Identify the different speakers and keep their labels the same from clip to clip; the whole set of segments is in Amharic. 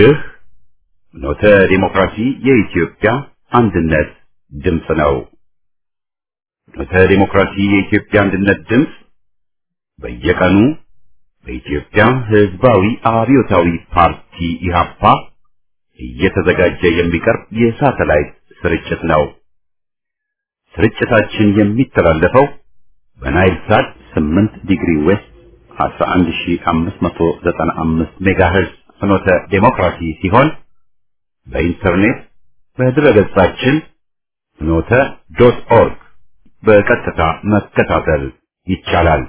Speaker 1: ይህ ኖተ ዲሞክራሲ የኢትዮጵያ አንድነት ድምፅ ነው። ኖተ ዲሞክራሲ የኢትዮጵያ አንድነት ድምፅ በየቀኑ በኢትዮጵያ ሕዝባዊ አብዮታዊ ፓርቲ ኢህአፓ እየተዘጋጀ የሚቀርብ የሳተላይት ስርጭት ነው። ስርጭታችን የሚተላለፈው በናይል ሳት 8 ዲግሪ ዌስት 11595 ሜጋሄርዝ ፍኖተ ዴሞክራሲ ሲሆን በኢንተርኔት በድረገጻችን ፍኖተ ዶት ኦርግ በቀጥታ መከታተል ይቻላል።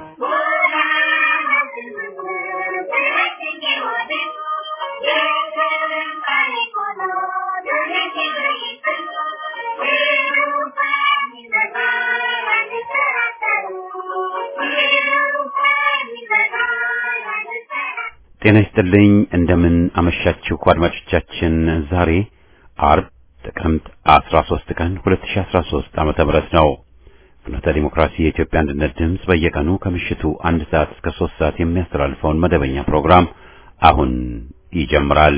Speaker 1: ጤና ይስጥልኝ። እንደምን አመሻችሁ አድማጮቻችን። ዛሬ አርብ ጥቅምት 13 ቀን 2013 ዓመተ ምህረት ነው። ፍኖተ ዲሞክራሲ የኢትዮጵያ አንድነት ድምፅ በየቀኑ ከምሽቱ አንድ ሰዓት እስከ 3 ሰዓት የሚያስተላልፈውን መደበኛ ፕሮግራም አሁን ይጀምራል።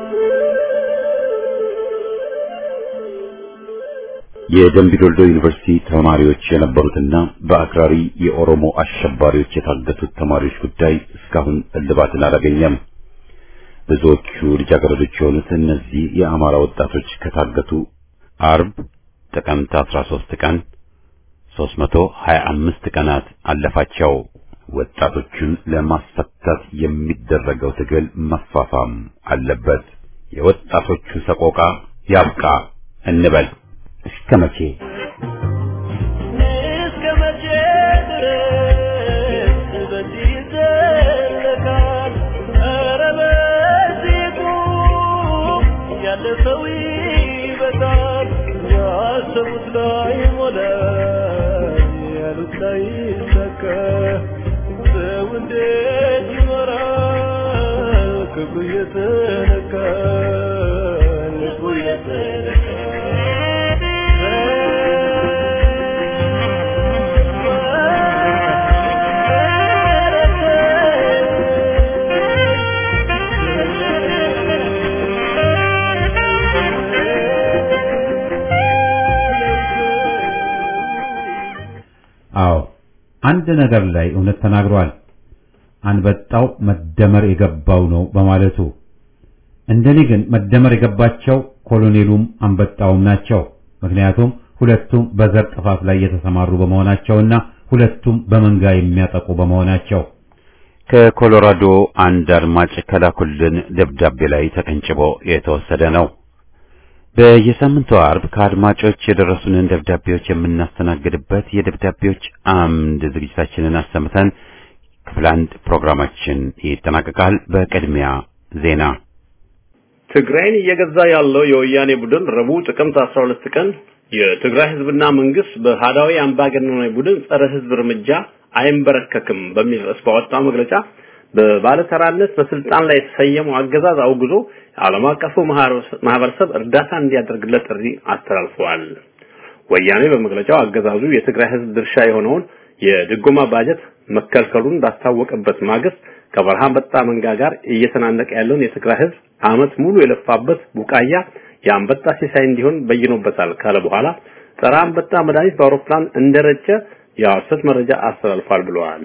Speaker 1: የደምቢ ዶልዶ ዩኒቨርሲቲ ተማሪዎች የነበሩትና በአክራሪ የኦሮሞ አሸባሪዎች የታገቱት ተማሪዎች ጉዳይ እስካሁን እልባትን አላገኘም። ብዙዎቹ ልጃገረዶች የሆኑት እነዚህ የአማራ ወጣቶች ከታገቱ አርብ ጥቅምት 13 ቀን 325 ቀናት አለፋቸው። ወጣቶቹን ለማስፈታት የሚደረገው ትግል መፋፋም አለበት። የወጣቶቹ ሰቆቃ ያብቃ እንበል። እስከ መቼ
Speaker 2: እስከ መቼ ድረስ በዚህ ይዘለቃል? ኧረ በዚህ ቁም፣ ያለፈው ይበቃል። ያሰቡት ላይ ሞላ፣ ያሉት ላይ ይሳካ። ሰው እንዴት ይኖራል? ክብሩ እየተነካ ልቡ
Speaker 3: አዎ አንድ ነገር ላይ እውነት ተናግሯል። አንበጣው መደመር የገባው ነው በማለቱ እንደኔ ግን መደመር የገባቸው ኮሎኔሉም አንበጣውም ናቸው። ምክንያቱም ሁለቱም በዘር ጥፋት ላይ የተሰማሩ በመሆናቸውና ሁለቱም በመንጋ የሚያጠቁ በመሆናቸው
Speaker 1: ከኮሎራዶ አንድ አድማጭ ከላኩልን ደብዳቤ ላይ ተቀንጭቦ የተወሰደ ነው። በየሳምንቱ አርብ ከአድማጮች የደረሱንን ደብዳቤዎች የምናስተናግድበት የደብዳቤዎች አምድ ዝግጅታችንን አሰምተን ክፍል አንድ ፕሮግራማችን ይጠናቀቃል። በቅድሚያ ዜና።
Speaker 4: ትግራይን እየገዛ ያለው የወያኔ ቡድን ረቡዕ ጥቅምት 12 ቀን የትግራይ ህዝብና መንግስት በሃዳዊ አምባገነናዊ ቡድን ጸረ ህዝብ እርምጃ አይንበረከክም በሚል ርዕስ ባወጣው መግለጫ በባለተራነት በስልጣን ላይ የተሰየመው አገዛዝ አውግዞ ዓለም አቀፉ ማህበረሰብ እርዳታ እንዲያደርግለት ጥሪ አስተላልፈዋል። ወያኔ በመግለጫው አገዛዙ የትግራይ ህዝብ ድርሻ የሆነውን የድጎማ ባጀት መከልከሉን ባስታወቀበት ማግስት ከበረሃ አንበጣ መንጋ ጋር እየተናነቀ ያለውን የትግራይ ህዝብ አመት ሙሉ የለፋበት ቡቃያ የአንበጣ ሲሳይ እንዲሆን በይኖበታል ካለ በኋላ ጸረ አንበጣ መድኃኒት በአውሮፕላን እንደረጨ የሐሰት መረጃ አስተላልፏል ብለዋል።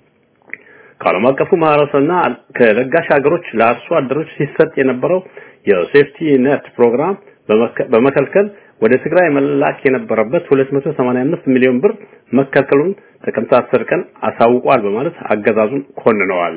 Speaker 4: ከዓለም አቀፉ ማህበረሰብና ከለጋሽ ሀገሮች ለአርሶ አደሮች ሲሰጥ የነበረው የሴፍቲ ኔት ፕሮግራም በመከልከል ወደ ትግራይ መላክ የነበረበት 285 ሚሊዮን ብር መከልከሉን ጥቅምት 10 ቀን አሳውቋል በማለት አገዛዙን ኮንነዋል።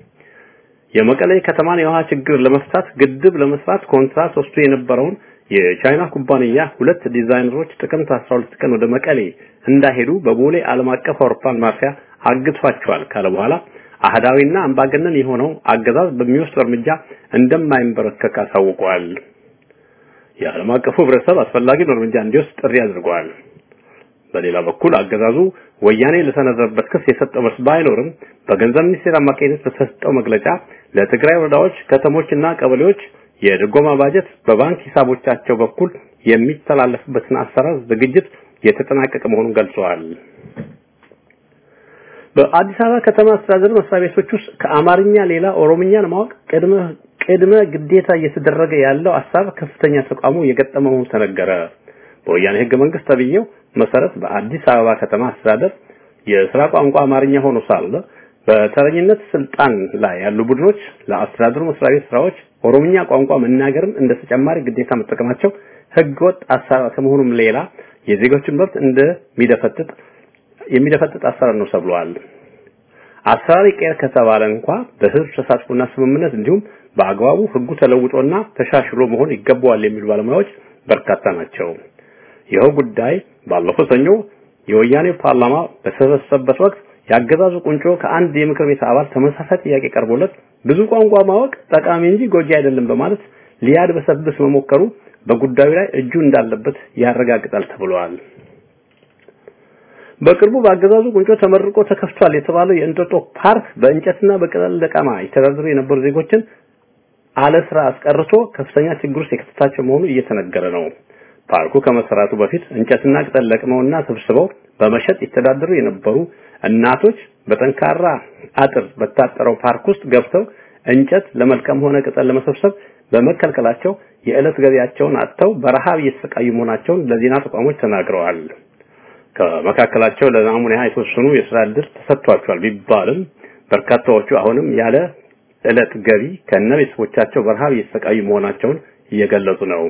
Speaker 4: የመቀሌ ከተማን የውሃ ችግር ለመፍታት ግድብ ለመስራት ኮንትራት ወስዶ የነበረውን የቻይና ኩባንያ ሁለት ዲዛይነሮች ጥቅምት 12 ቀን ወደ መቀሌ እንዳይሄዱ በቦሌ ዓለም አቀፍ አውሮፕላን ማረፊያ አግቷቸዋል ካለ በኋላ አህዳዊና አምባገነን የሆነው አገዛዝ በሚወስደው እርምጃ እንደማይንበረከክ አሳውቀዋል። የዓለም አቀፉ ህብረተሰብ አስፈላጊውን እርምጃ እንዲወስድ ጥሪ አድርገዋል። በሌላ በኩል አገዛዙ ወያኔ ለሰነዘረበት ክስ የሰጠው መልስ ባይኖርም በገንዘብ ሚኒስቴር አማካኝነት በተሰጠው መግለጫ ለትግራይ ወረዳዎች፣ ከተሞችና ቀበሌዎች የድጎማ ባጀት በባንክ ሂሳቦቻቸው በኩል የሚተላለፍበትን አሰራር ዝግጅት የተጠናቀቀ መሆኑን ገልጸዋል። በአዲስ አበባ ከተማ አስተዳደር መስሪያ ቤቶች ውስጥ ከአማርኛ ሌላ ኦሮምኛን ማወቅ ቅድመ ቅድመ ግዴታ እየተደረገ ያለው ሀሳብ ከፍተኛ ተቃውሞ የገጠመው ተነገረ። በወያኔ ህገ መንግስት ተብዬው መሰረት በአዲስ አበባ ከተማ አስተዳደር የስራ ቋንቋ አማርኛ ሆኖ ሳለ በተረኝነት ስልጣን ላይ ያሉ ቡድኖች ለአስተዳደሩ መስሪያ ቤት ስራዎች ኦሮምኛ ቋንቋ መናገርን እንደ ተጨማሪ ግዴታ መጠቀማቸው ህገወጥ አሰራር ከመሆኑም ሌላ የዜጎችን መብት እንደሚደፈጥጥ የሚደፈጥጥ አሰራር ነው ተብሏል። አሰራር ይቀየር ከተባለ እንኳ በህዝብ ተሳትፎና ስምምነት እንዲሁም በአግባቡ ህጉ ተለውጦና ተሻሽሎ መሆን ይገባዋል የሚሉ ባለሙያዎች በርካታ ናቸው። ይኸው ጉዳይ ባለፈው ሰኞ የወያኔ ፓርላማ በተሰበሰበበት ወቅት ያገዛዙ ቁንጮ ከአንድ የምክር ቤት አባል ተመሳሳይ ጥያቄ ቀርቦለት ብዙ ቋንቋ ማወቅ ጠቃሚ እንጂ ጎጂ አይደለም በማለት ሊያድበሰብስ መሞከሩ በጉዳዩ ላይ እጁ እንዳለበት ያረጋግጣል ተብሏል። በቅርቡ በአገዛዙ ቁንጮ ተመርቆ ተከፍቷል የተባለው የእንጦጦ ፓርክ በእንጨትና በቅጠል ለቀማ ይተዳደሩ የነበሩ ዜጎችን አለ ስራ አስቀርቶ ከፍተኛ ችግር ውስጥ የከተታቸው መሆኑ እየተነገረ ነው። ፓርኩ ከመሰራቱ በፊት እንጨትና ቅጠል ለቅመውና ሰብስበው በመሸጥ ይተዳደሩ የነበሩ እናቶች በጠንካራ አጥር በታጠረው ፓርክ ውስጥ ገብተው እንጨት ለመልቀም ሆነ ቅጠል ለመሰብሰብ በመከልከላቸው የዕለት ገቢያቸውን አጥተው በረሃብ እየተሰቃዩ መሆናቸውን ለዜና ተቋሞች ተናግረዋል። ከመካከላቸው ለናሙና የተወሰኑ የስራ ዕድል ተሰጥቷቸዋል ቢባልም በርካታዎቹ አሁንም ያለ ዕለት ገቢ ከነ ቤተሰቦቻቸው በረሃብ እየተሰቃዩ መሆናቸውን እየገለጹ ነው።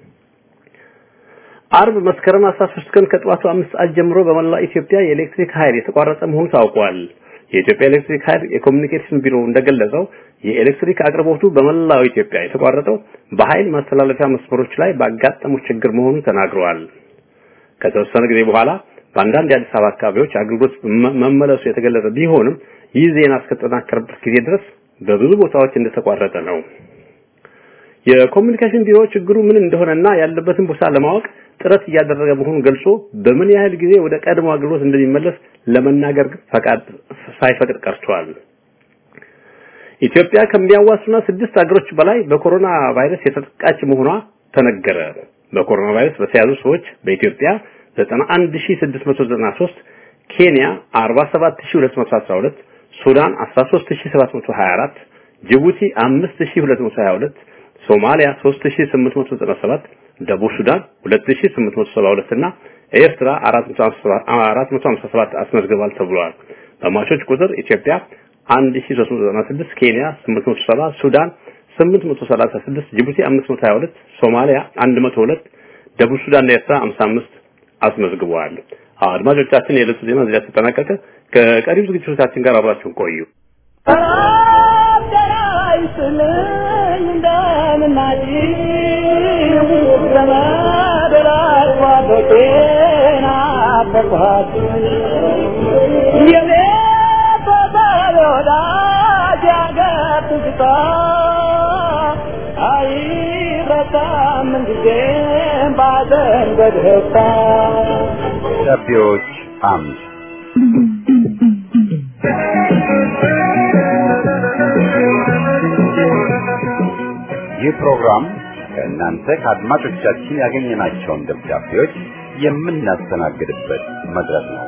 Speaker 4: አርብ መስከረም 13 ቀን ከጠዋቱ 5 ሰዓት ጀምሮ በመላ ኢትዮጵያ የኤሌክትሪክ ኃይል የተቋረጠ መሆኑ ታውቋል። የኢትዮጵያ ኤሌክትሪክ ኃይል የኮሚኒኬሽን ቢሮ እንደገለጸው የኤሌክትሪክ አቅርቦቱ በመላው ኢትዮጵያ የተቋረጠው በኃይል ማስተላለፊያ መስመሮች ላይ ባጋጠሙ ችግር መሆኑን ተናግረዋል። ከተወሰነ ጊዜ በኋላ በአንዳንድ የአዲስ አበባ አካባቢዎች አገልግሎት መመለሱ የተገለጸ ቢሆንም ይህ ዜና እስከተጠናከረበት ጊዜ ድረስ በብዙ ቦታዎች እንደተቋረጠ ነው። የኮሚኒኬሽን ቢሮ ችግሩ ምን እንደሆነና ያለበትን ቦታ ለማወቅ ጥረት እያደረገ መሆኑን ገልጾ በምን ያህል ጊዜ ወደ ቀድሞ አገልግሎት እንደሚመለስ ለመናገር ፈቃድ ሳይፈቅድ ቀርቷል። ኢትዮጵያ ከሚያዋስኑና ስድስት ሀገሮች በላይ በኮሮና ቫይረስ የተጠቃች መሆኗ ተነገረ። በኮሮና ቫይረስ በተያዙ ሰዎች በኢትዮጵያ 91693፣ ኬንያ 47212፣ ሱዳን 13724፣ ጅቡቲ 5222፣ ሶማሊያ 3897፣ ደቡብ ሱዳን 2872 እና ኤርትራ 457 አስመዝግቧል ተብሏል። በሟቾች ቁጥር ኢትዮጵያ 1396፣ ኬንያ 870፣ ሱዳን 836፣ ጅቡቲ 522፣ ሶማሊያ 102፣ ደቡብ ሱዳን እና ኤርትራ 55 አስመዝግበዋል። አድማጮቻችን የዕለቱ ዜና እዚህ ላይ ተጠናቀቀ። ከቀሪው ዝግጅቶቻችን ጋር አብራችሁን ቆዩ።
Speaker 1: ደብዳቤዎች አምድ ይህ ፕሮግራም ከእናንተ ከአድማጮቻችን ያገኘናቸውን ደብዳቤዎች የምናስተናግድበት መድረክ ነው።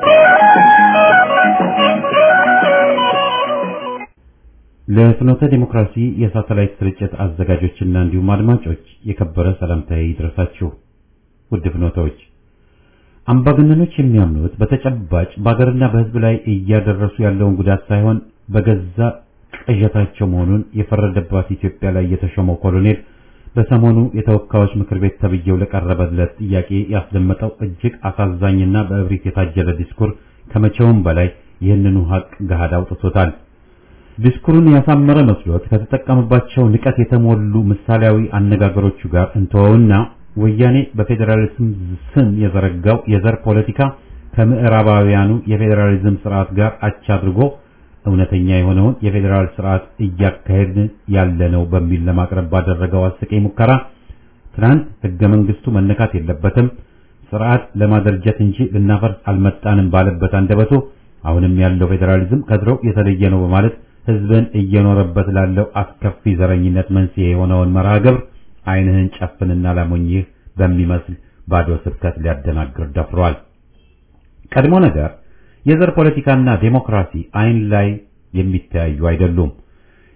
Speaker 3: ለፍኖተ ዲሞክራሲ የሳተላይት ስርጭት አዘጋጆችና እንዲሁም አድማጮች የከበረ ሰላምታዬ ይድረሳችሁ። ውድ ፍኖተዎች፣ አምባገነኖች የሚያምኑት በተጨባጭ በሀገርና በሕዝብ ላይ እያደረሱ ያለውን ጉዳት ሳይሆን በገዛ ቅዠታቸው መሆኑን የፈረደባት ኢትዮጵያ ላይ የተሾመው ኮሎኔል በሰሞኑ የተወካዮች ምክር ቤት ተብዬው ለቀረበለት ጥያቄ ያስደመጠው እጅግ አሳዛኝና በእብሪት የታጀለ ዲስኩር ከመቼውም በላይ ይህንኑ ሀቅ ገሃድ አውጥቶታል። ዲስኩሩን ያሳመረ መስሎት ከተጠቀመባቸው ንቀት የተሞሉ ምሳሌያዊ አነጋገሮቹ ጋር እንተወውና ወያኔ በፌዴራሊዝም ስም የዘረጋው የዘር ፖለቲካ ከምዕራባውያኑ የፌዴራሊዝም ስርዓት ጋር አቻ አድርጎ እውነተኛ የሆነውን የፌዴራል ስርዓት እያካሄድን ያለ ነው በሚል ለማቅረብ ባደረገው አስቂኝ ሙከራ ትናንት ህገ መንግስቱ መነካት የለበትም ስርዓት ለማደርጀት እንጂ ልናፈርስ አልመጣንም ባለበት አንደበቱ አሁንም ያለው ፌዴራሊዝም ከድሮው የተለየ ነው በማለት ህዝብን እየኖረበት ላለው አስከፊ ዘረኝነት መንስኤ የሆነውን መርሃ ግብር ዓይንህን ጨፍንና ላሞኝህ በሚመስል ባዶ ስብከት ሊያደናግር ደፍሯል። ቀድሞ ነገር የዘር ፖለቲካና ዴሞክራሲ ዓይን ላይ የሚተያዩ አይደሉም።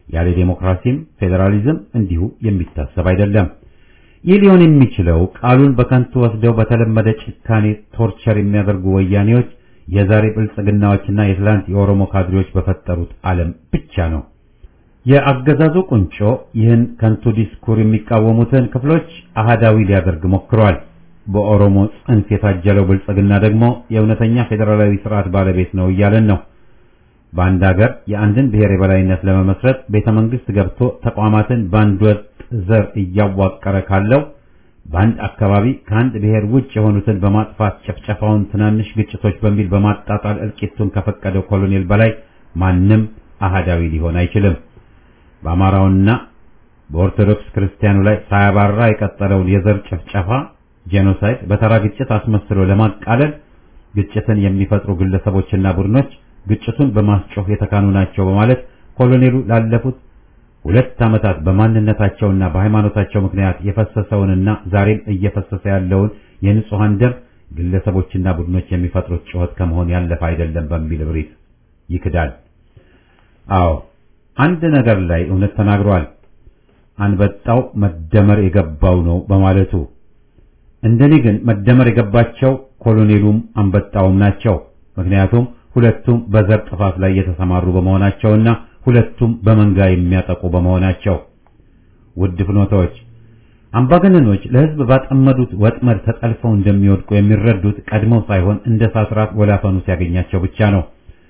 Speaker 3: ያለ ዴሞክራሲም ፌዴራሊዝም እንዲሁ የሚታሰብ አይደለም። ይህ ሊሆን የሚችለው ቃሉን በከንቱ ወስደው በተለመደ ጭካኔ ቶርቸር የሚያደርጉ ወያኔዎች የዛሬ ብልጽግናዎችና የትላንት የኦሮሞ ካድሬዎች በፈጠሩት ዓለም ብቻ ነው። የአገዛዙ ቁንጮ ይህን ከንቱ ዲስኩር የሚቃወሙትን ክፍሎች አህዳዊ ሊያደርግ ሞክሯል። በኦሮሞ ጽንፍ የታጀለው ብልጽግና ደግሞ የእውነተኛ ፌዴራላዊ ስርዓት ባለቤት ነው እያለን ነው። በአንድ ሀገር የአንድን ብሔር የበላይነት ለመመስረት ቤተ መንግስት ገብቶ ተቋማትን በአንድ ወጥ ዘር እያዋቀረ ካለው በአንድ አካባቢ ከአንድ ብሔር ውጭ የሆኑትን በማጥፋት ጨፍጨፋውን ትናንሽ ግጭቶች በሚል በማጣጣል እልቂቱን ከፈቀደው ኮሎኔል በላይ ማንም አህዳዊ ሊሆን አይችልም። በአማራውና በኦርቶዶክስ ክርስቲያኑ ላይ ሳያባራ የቀጠለውን የዘር ጭፍጨፋ ጄኖሳይድ በተራ ግጭት አስመስሎ ለማቃለል ግጭትን የሚፈጥሩ ግለሰቦችና ቡድኖች ግጭቱን በማስጮህ የተካኑ ናቸው በማለት ኮሎኔሉ ላለፉት ሁለት ዓመታት በማንነታቸውና በሃይማኖታቸው ምክንያት የፈሰሰውንና ዛሬም እየፈሰሰ ያለውን የንጹሐን ደም ግለሰቦችና ቡድኖች የሚፈጥሩት ጩኸት ከመሆን ያለፈ አይደለም በሚል እብሪት ይክዳል። አዎ አንድ ነገር ላይ እውነት ተናግሯል። አንበጣው መደመር የገባው ነው በማለቱ እንደኔ ግን መደመር የገባቸው ኮሎኔሉም አንበጣውም ናቸው። ምክንያቱም ሁለቱም በዘር ጥፋት ላይ የተሰማሩ በመሆናቸውና ሁለቱም በመንጋ የሚያጠቁ በመሆናቸው። ውድ ፍኖታዎች፣ አምባገነኖች ለሕዝብ ባጠመዱት ወጥመድ ተጠልፈው እንደሚወድቁ የሚረዱት ቀድመው ሳይሆን እንደ ሳትራት ወላፈኑ ሲያገኛቸው ብቻ ነው።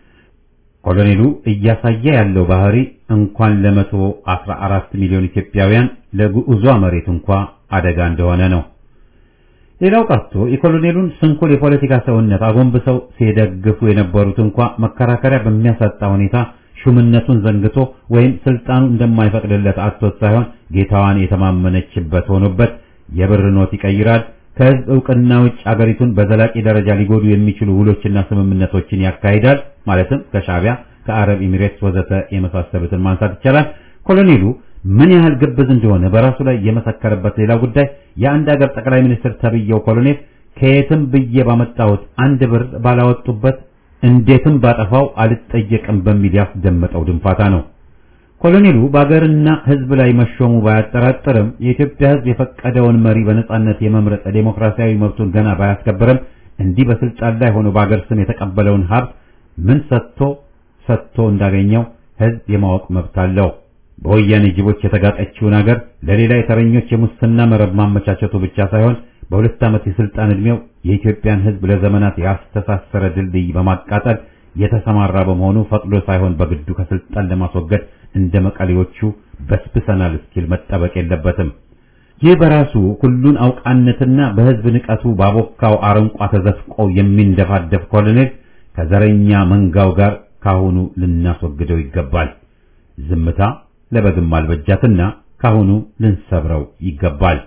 Speaker 3: ኮሎኔሉ እያሳየ ያለው ባህሪ እንኳን ለመቶ አስራ አራት ሚሊዮን ኢትዮጵያውያን ለግዑዟ መሬት እንኳ አደጋ እንደሆነ ነው። ሌላው ቀርቶ የኮሎኔሉን ስንኩል የፖለቲካ ሰውነት አጎንብሰው ሲደግፉ የነበሩት እንኳ መከራከሪያ በሚያሳጣ ሁኔታ ሹምነቱን ዘንግቶ ወይም ስልጣኑ እንደማይፈቅድለት አጥቶት ሳይሆን ጌታዋን የተማመነችበት ሆኖበት የብር ኖት ይቀይራል። ከህዝብ እውቅና ውጭ አገሪቱን በዘላቂ ደረጃ ሊጎዱ የሚችሉ ውሎችና ስምምነቶችን ያካሂዳል። ማለትም ከሻዕቢያ፣ ከአረብ ኤሚሬትስ ወዘተ የመሳሰሉትን ማንሳት ይቻላል። ኮሎኔሉ ምን ያህል ግብዝ እንደሆነ በራሱ ላይ የመሰከረበት ሌላ ጉዳይ የአንድ ሀገር ጠቅላይ ሚኒስትር ተብየው ኮሎኔል ከየትም ብዬ ባመጣሁት አንድ ብር ባላወጡበት እንዴትም ባጠፋው አልጠየቅም በሚል ያስደመጠው ድንፋታ ነው። ኮሎኔሉ በአገርና ህዝብ ላይ መሾሙ ባያጠራጥርም የኢትዮጵያ ህዝብ የፈቀደውን መሪ በነጻነት የመምረጥ ዴሞክራሲያዊ መብቱን ገና ባያስከብርም እንዲህ በስልጣን ላይ ሆኖ በአገር ስም የተቀበለውን ሀብት ምን ሰጥቶ ሰጥቶ እንዳገኘው ህዝብ የማወቅ መብት አለው። በወያኔ ጅቦች የተጋጠችውን አገር ለሌላ የተረኞች የሙስና መረብ ማመቻቸቱ ብቻ ሳይሆን በሁለት ዓመት የስልጣን ዕድሜው የኢትዮጵያን ህዝብ ለዘመናት ያስተሳሰረ ድልድይ በማቃጠል የተሰማራ በመሆኑ ፈቅዶ ሳይሆን በግዱ ከስልጣን ለማስወገድ እንደ መቀሌዎቹ በስብሰናል እስኪል መጠበቅ የለበትም። ይህ በራሱ ሁሉን አውቃነትና በህዝብ ንቀቱ ባቦካው አረንቋ ተዘፍቆ የሚንደፋደፍ ኮሎኔል ከዘረኛ መንጋው ጋር ካሁኑ ልናስወግደው ይገባል። ዝምታ ለበግም አልበጃትና ካሁኑ ልንሰብረው ይገባል።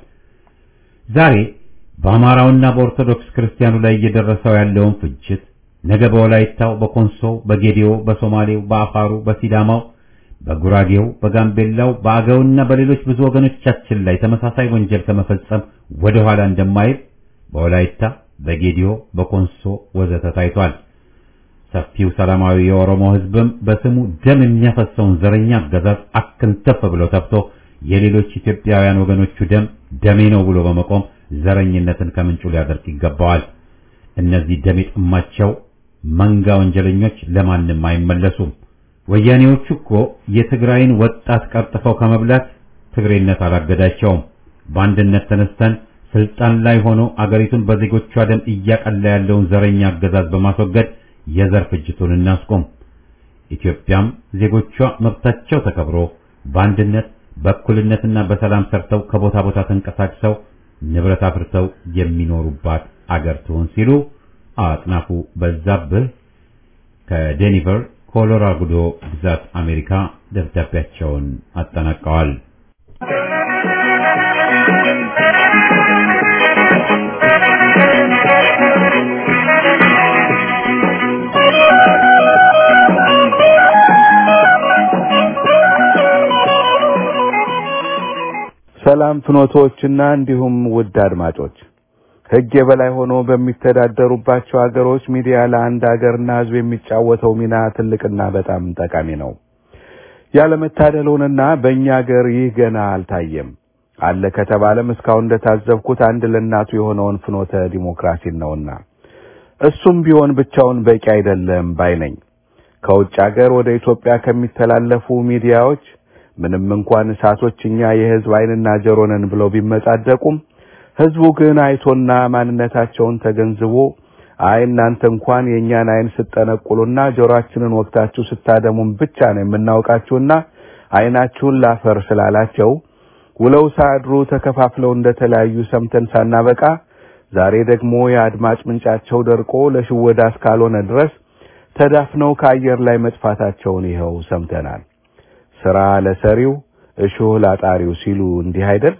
Speaker 3: ዛሬ በአማራውና በኦርቶዶክስ ክርስቲያኑ ላይ እየደረሰው ያለውን ፍጅት ነገ በወላይታው፣ በኮንሶው፣ በጌዴኦ፣ በሶማሌው፣ በአፋሩ፣ በሲዳማው፣ በጉራጌው፣ በጋምቤላው፣ በአገውና በሌሎች ብዙ ወገኖቻችን ላይ ተመሳሳይ ወንጀል ከመፈጸም ወደ ኋላ እንደማይል በወላይታ፣ በጌዴኦ፣ በኮንሶ ወዘተ ታይቷል። ሰፊው ሰላማዊ የኦሮሞ ህዝብም በስሙ ደም የሚያፈሰውን ዘረኛ አገዛዝ አክንተፍ ብሎ ተብቶ የሌሎች ኢትዮጵያውያን ወገኖቹ ደም ደሜ ነው ብሎ በመቆም ዘረኝነትን ከምንጩ ሊያደርግ ይገባዋል። እነዚህ ደም የጠማቸው መንጋ ወንጀለኞች ለማንም አይመለሱም። ወያኔዎቹ እኮ የትግራይን ወጣት ቀርጥፈው ከመብላት ትግሬነት አላገዳቸውም። በአንድነት ተነስተን ስልጣን ላይ ሆኖ አገሪቱን በዜጎቿ ደም እያቀላ ያለውን ዘረኛ አገዛዝ በማስወገድ የዘር ፍጅቱን እናስቆም። ኢትዮጵያም ዜጎቿ መብታቸው ተከብሮ በአንድነት በእኩልነትና በሰላም ሰርተው ከቦታ ቦታ ተንቀሳቅሰው ንብረት አፍርተው የሚኖሩባት አገር ትሆን ሲሉ አጥናፉ በዛብህ ከዴኒቨር ኮሎራዶ ግዛት አሜሪካ ደብዳቤያቸውን አጠናቀዋል።
Speaker 5: ሰላም ፍኖቶችና እንዲሁም ውድ አድማጮች ሕግ የበላይ ሆኖ በሚተዳደሩባቸው ሀገሮች ሚዲያ ለአንድ ሀገርና ሕዝብ የሚጫወተው ሚና ትልቅና በጣም ጠቃሚ ነው። ያለመታደል ሆነና በእኛ ሀገር ይህ ገና አልታየም። አለ ከተባለም እስካሁን እንደታዘብኩት አንድ ለእናቱ የሆነውን ፍኖተ ዲሞክራሲን ነውና እሱም ቢሆን ብቻውን በቂ አይደለም ባይ ነኝ። ከውጭ ሀገር ወደ ኢትዮጵያ ከሚተላለፉ ሚዲያዎች ምንም እንኳን እሳቶች እኛ የህዝብ ዓይንና ጆሮ ነን ብለው ቢመጻደቁም ህዝቡ ግን አይቶና ማንነታቸውን ተገንዝቦ አይ እናንተ እንኳን የእኛን ዓይን ስጠነቁሉና ጆሮአችንን ወቅታችሁ ስታደሙን ብቻ ነው የምናውቃችሁና ዓይናችሁን ላፈር ስላላቸው ውለው ሳያድሩ ተከፋፍለው እንደተለያዩ ሰምተን ሳናበቃ ዛሬ ደግሞ የአድማጭ ምንጫቸው ደርቆ ለሽወዳ እስካልሆነ ድረስ ተዳፍነው ከአየር ላይ መጥፋታቸውን ይኸው ሰምተናል። ስራ ለሰሪው እሾህ ላጣሪው ሲሉ እንዲህ አይደል?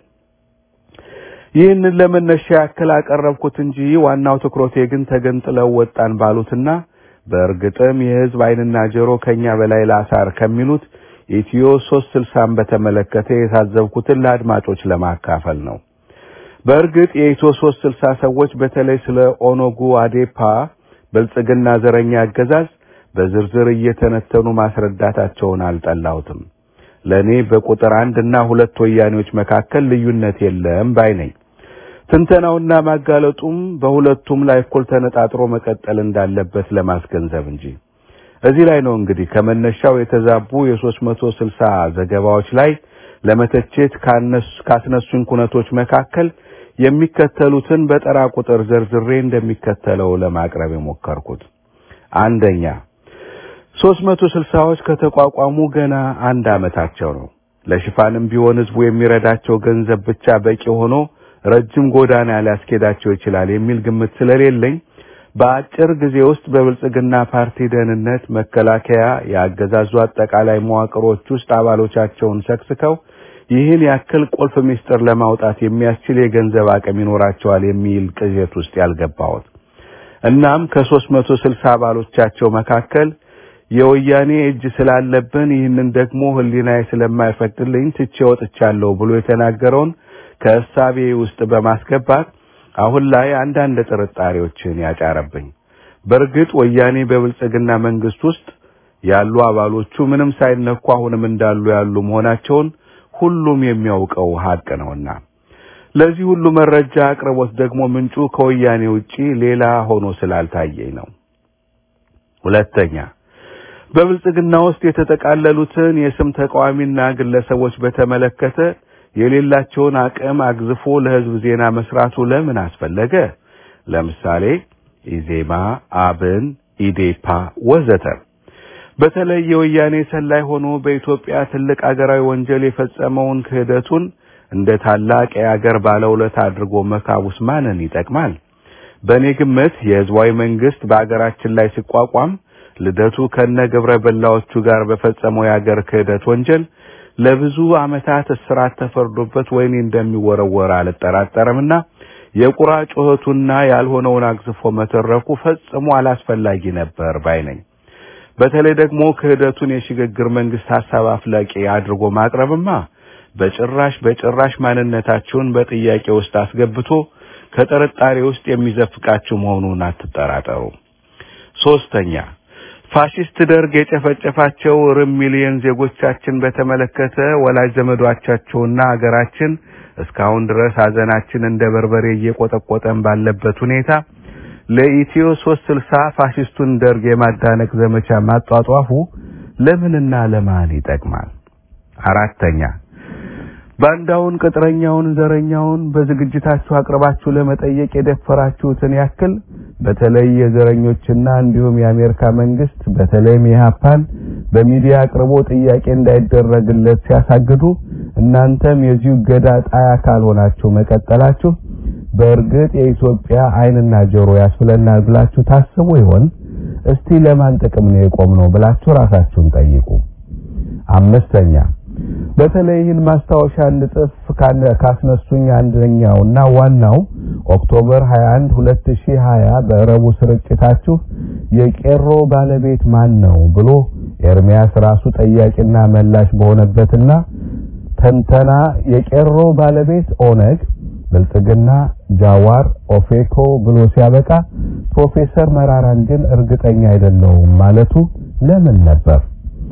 Speaker 5: ይህንን ለመነሻ ያክል አቀረብኩት እንጂ ዋናው ትኩረቴ ግን ተገንጥለው ወጣን ባሉትና በእርግጥም የህዝብ ዓይንና ጆሮ ከኛ በላይ ላሳር ከሚሉት ኢትዮ 360ን በተመለከተ የታዘብኩትን ለአድማጮች ለማካፈል ነው። በእርግጥ የኢትዮ 360 ሰዎች በተለይ ስለ ኦነጉ አዴፓ ብልጽግና ዘረኛ አገዛዝ በዝርዝር እየተነተኑ ማስረዳታቸውን አልጠላሁትም። ለእኔ በቁጥር አንድ እና ሁለት ወያኔዎች መካከል ልዩነት የለም ባይ ነኝ። ትንተናውና ማጋለጡም በሁለቱም ላይ እኩል ተነጣጥሮ መቀጠል እንዳለበት ለማስገንዘብ እንጂ። እዚህ ላይ ነው እንግዲህ ከመነሻው የተዛቡ የ360 ዘገባዎች ላይ ለመተቸት ካስነሱኝ ኩነቶች መካከል የሚከተሉትን በጠራ ቁጥር ዘርዝሬ እንደሚከተለው ለማቅረብ የሞከርኩት አንደኛ ሦስት መቶ ስልሳዎች ከተቋቋሙ ገና አንድ ዓመታቸው ነው። ለሽፋንም ቢሆን ህዝቡ የሚረዳቸው ገንዘብ ብቻ በቂ ሆኖ ረጅም ጎዳና ሊያስኬዳቸው ይችላል የሚል ግምት ስለሌለኝ በአጭር ጊዜ ውስጥ በብልጽግና ፓርቲ ደህንነት፣ መከላከያ፣ የአገዛዙ አጠቃላይ መዋቅሮች ውስጥ አባሎቻቸውን ሰክስከው ይህን ያክል ቁልፍ ምስጢር ለማውጣት የሚያስችል የገንዘብ አቅም ይኖራቸዋል የሚል ቅዠት ውስጥ ያልገባሁት እናም ከሦስት መቶ ስልሳ አባሎቻቸው መካከል የወያኔ እጅ ስላለብን ይህንን ደግሞ ህሊናዬ ስለማይፈቅድልኝ ትቼ ወጥቻለሁ ብሎ የተናገረውን ከእሳቤ ውስጥ በማስገባት አሁን ላይ አንዳንድ ጥርጣሬዎችን ያጫረብኝ። በእርግጥ ወያኔ በብልጽግና መንግስት ውስጥ ያሉ አባሎቹ ምንም ሳይነኩ አሁንም እንዳሉ ያሉ መሆናቸውን ሁሉም የሚያውቀው ሀቅ ነውና ለዚህ ሁሉ መረጃ አቅርቦት ደግሞ ምንጩ ከወያኔ ውጪ ሌላ ሆኖ ስላልታየኝ ነው። ሁለተኛ በብልጽግና ውስጥ የተጠቃለሉትን የስም ተቃዋሚና ግለሰቦች በተመለከተ የሌላቸውን አቅም አግዝፎ ለህዝብ ዜና መስራቱ ለምን አስፈለገ? ለምሳሌ ኢዜማ፣ አብን፣ ኢዴፓ ወዘተ በተለይ የወያኔ ሰላይ ሆኖ በኢትዮጵያ ትልቅ አገራዊ ወንጀል የፈጸመውን ክህደቱን እንደ ታላቅ የአገር ባለውለታ አድርጎ መካቡስ ማንን ይጠቅማል? በእኔ ግምት የህዝባዊ መንግስት በአገራችን ላይ ሲቋቋም ልደቱ ከነ ግብረ በላዎቹ ጋር በፈጸመው የአገር ክህደት ወንጀል ለብዙ ዓመታት እስራት ተፈርዶበት ወይኔ እንደሚወረወር አልጠራጠርምና የቁራ ጩኸቱና ያልሆነውን አግዝፎ መተረኩ ፈጽሞ አላስፈላጊ ነበር ባይ ነኝ። በተለይ ደግሞ ክህደቱን የሽግግር መንግስት ሐሳብ አፍላቂ አድርጎ ማቅረብማ በጭራሽ በጭራሽ ማንነታችሁን በጥያቄ ውስጥ አስገብቶ ከጥርጣሬ ውስጥ የሚዘፍቃችሁ መሆኑን አትጠራጠሩ። ሶስተኛ ፋሺስት ደርግ የጨፈጨፋቸው ርም ሚሊዮን ዜጎቻችን በተመለከተ ወላጅ ዘመዶቻቸውና አገራችን እስካሁን ድረስ ሀዘናችን እንደ በርበሬ እየቆጠቆጠን ባለበት ሁኔታ ለኢትዮ 360 ፋሺስቱን ደርግ የማዳነቅ ዘመቻ ማጧጧፉ ለምንና ለማን ይጠቅማል? አራተኛ ባንዳውን፣ ቅጥረኛውን፣ ዘረኛውን በዝግጅታችሁ አቅርባችሁ ለመጠየቅ የደፈራችሁትን ያክል በተለይ የዘረኞችና እንዲሁም የአሜሪካ መንግስት በተለይም የሀፓን በሚዲያ አቅርቦ ጥያቄ እንዳይደረግለት ሲያሳግዱ እናንተም የዚሁ ገዳ ጣይ አካል ሆናችሁ መቀጠላችሁ በእርግጥ የኢትዮጵያ ዓይንና ጆሮ ያስብለናል ብላችሁ ታስቡ ይሆን? እስቲ ለማን ጥቅም ነው የቆምነው ብላችሁ ራሳችሁን ጠይቁ። አምስተኛ በተለይ ይህን ማስታወሻ እንድጽፍ ካስነሱኝ አንደኛውና ዋናው ኦክቶበር 21 2020 በረቡ ስርጭታችሁ የቄሮ ባለቤት ማን ነው ብሎ ኤርሚያስ ራሱ ጠያቂና መላሽ በሆነበትና ተንተና የቄሮ ባለቤት ኦነግ፣ ብልጽግና፣ ጃዋር፣ ኦፌኮ ብሎ ሲያበቃ ፕሮፌሰር መራራን ግን እርግጠኛ አይደለሁም ማለቱ ለምን ነበር?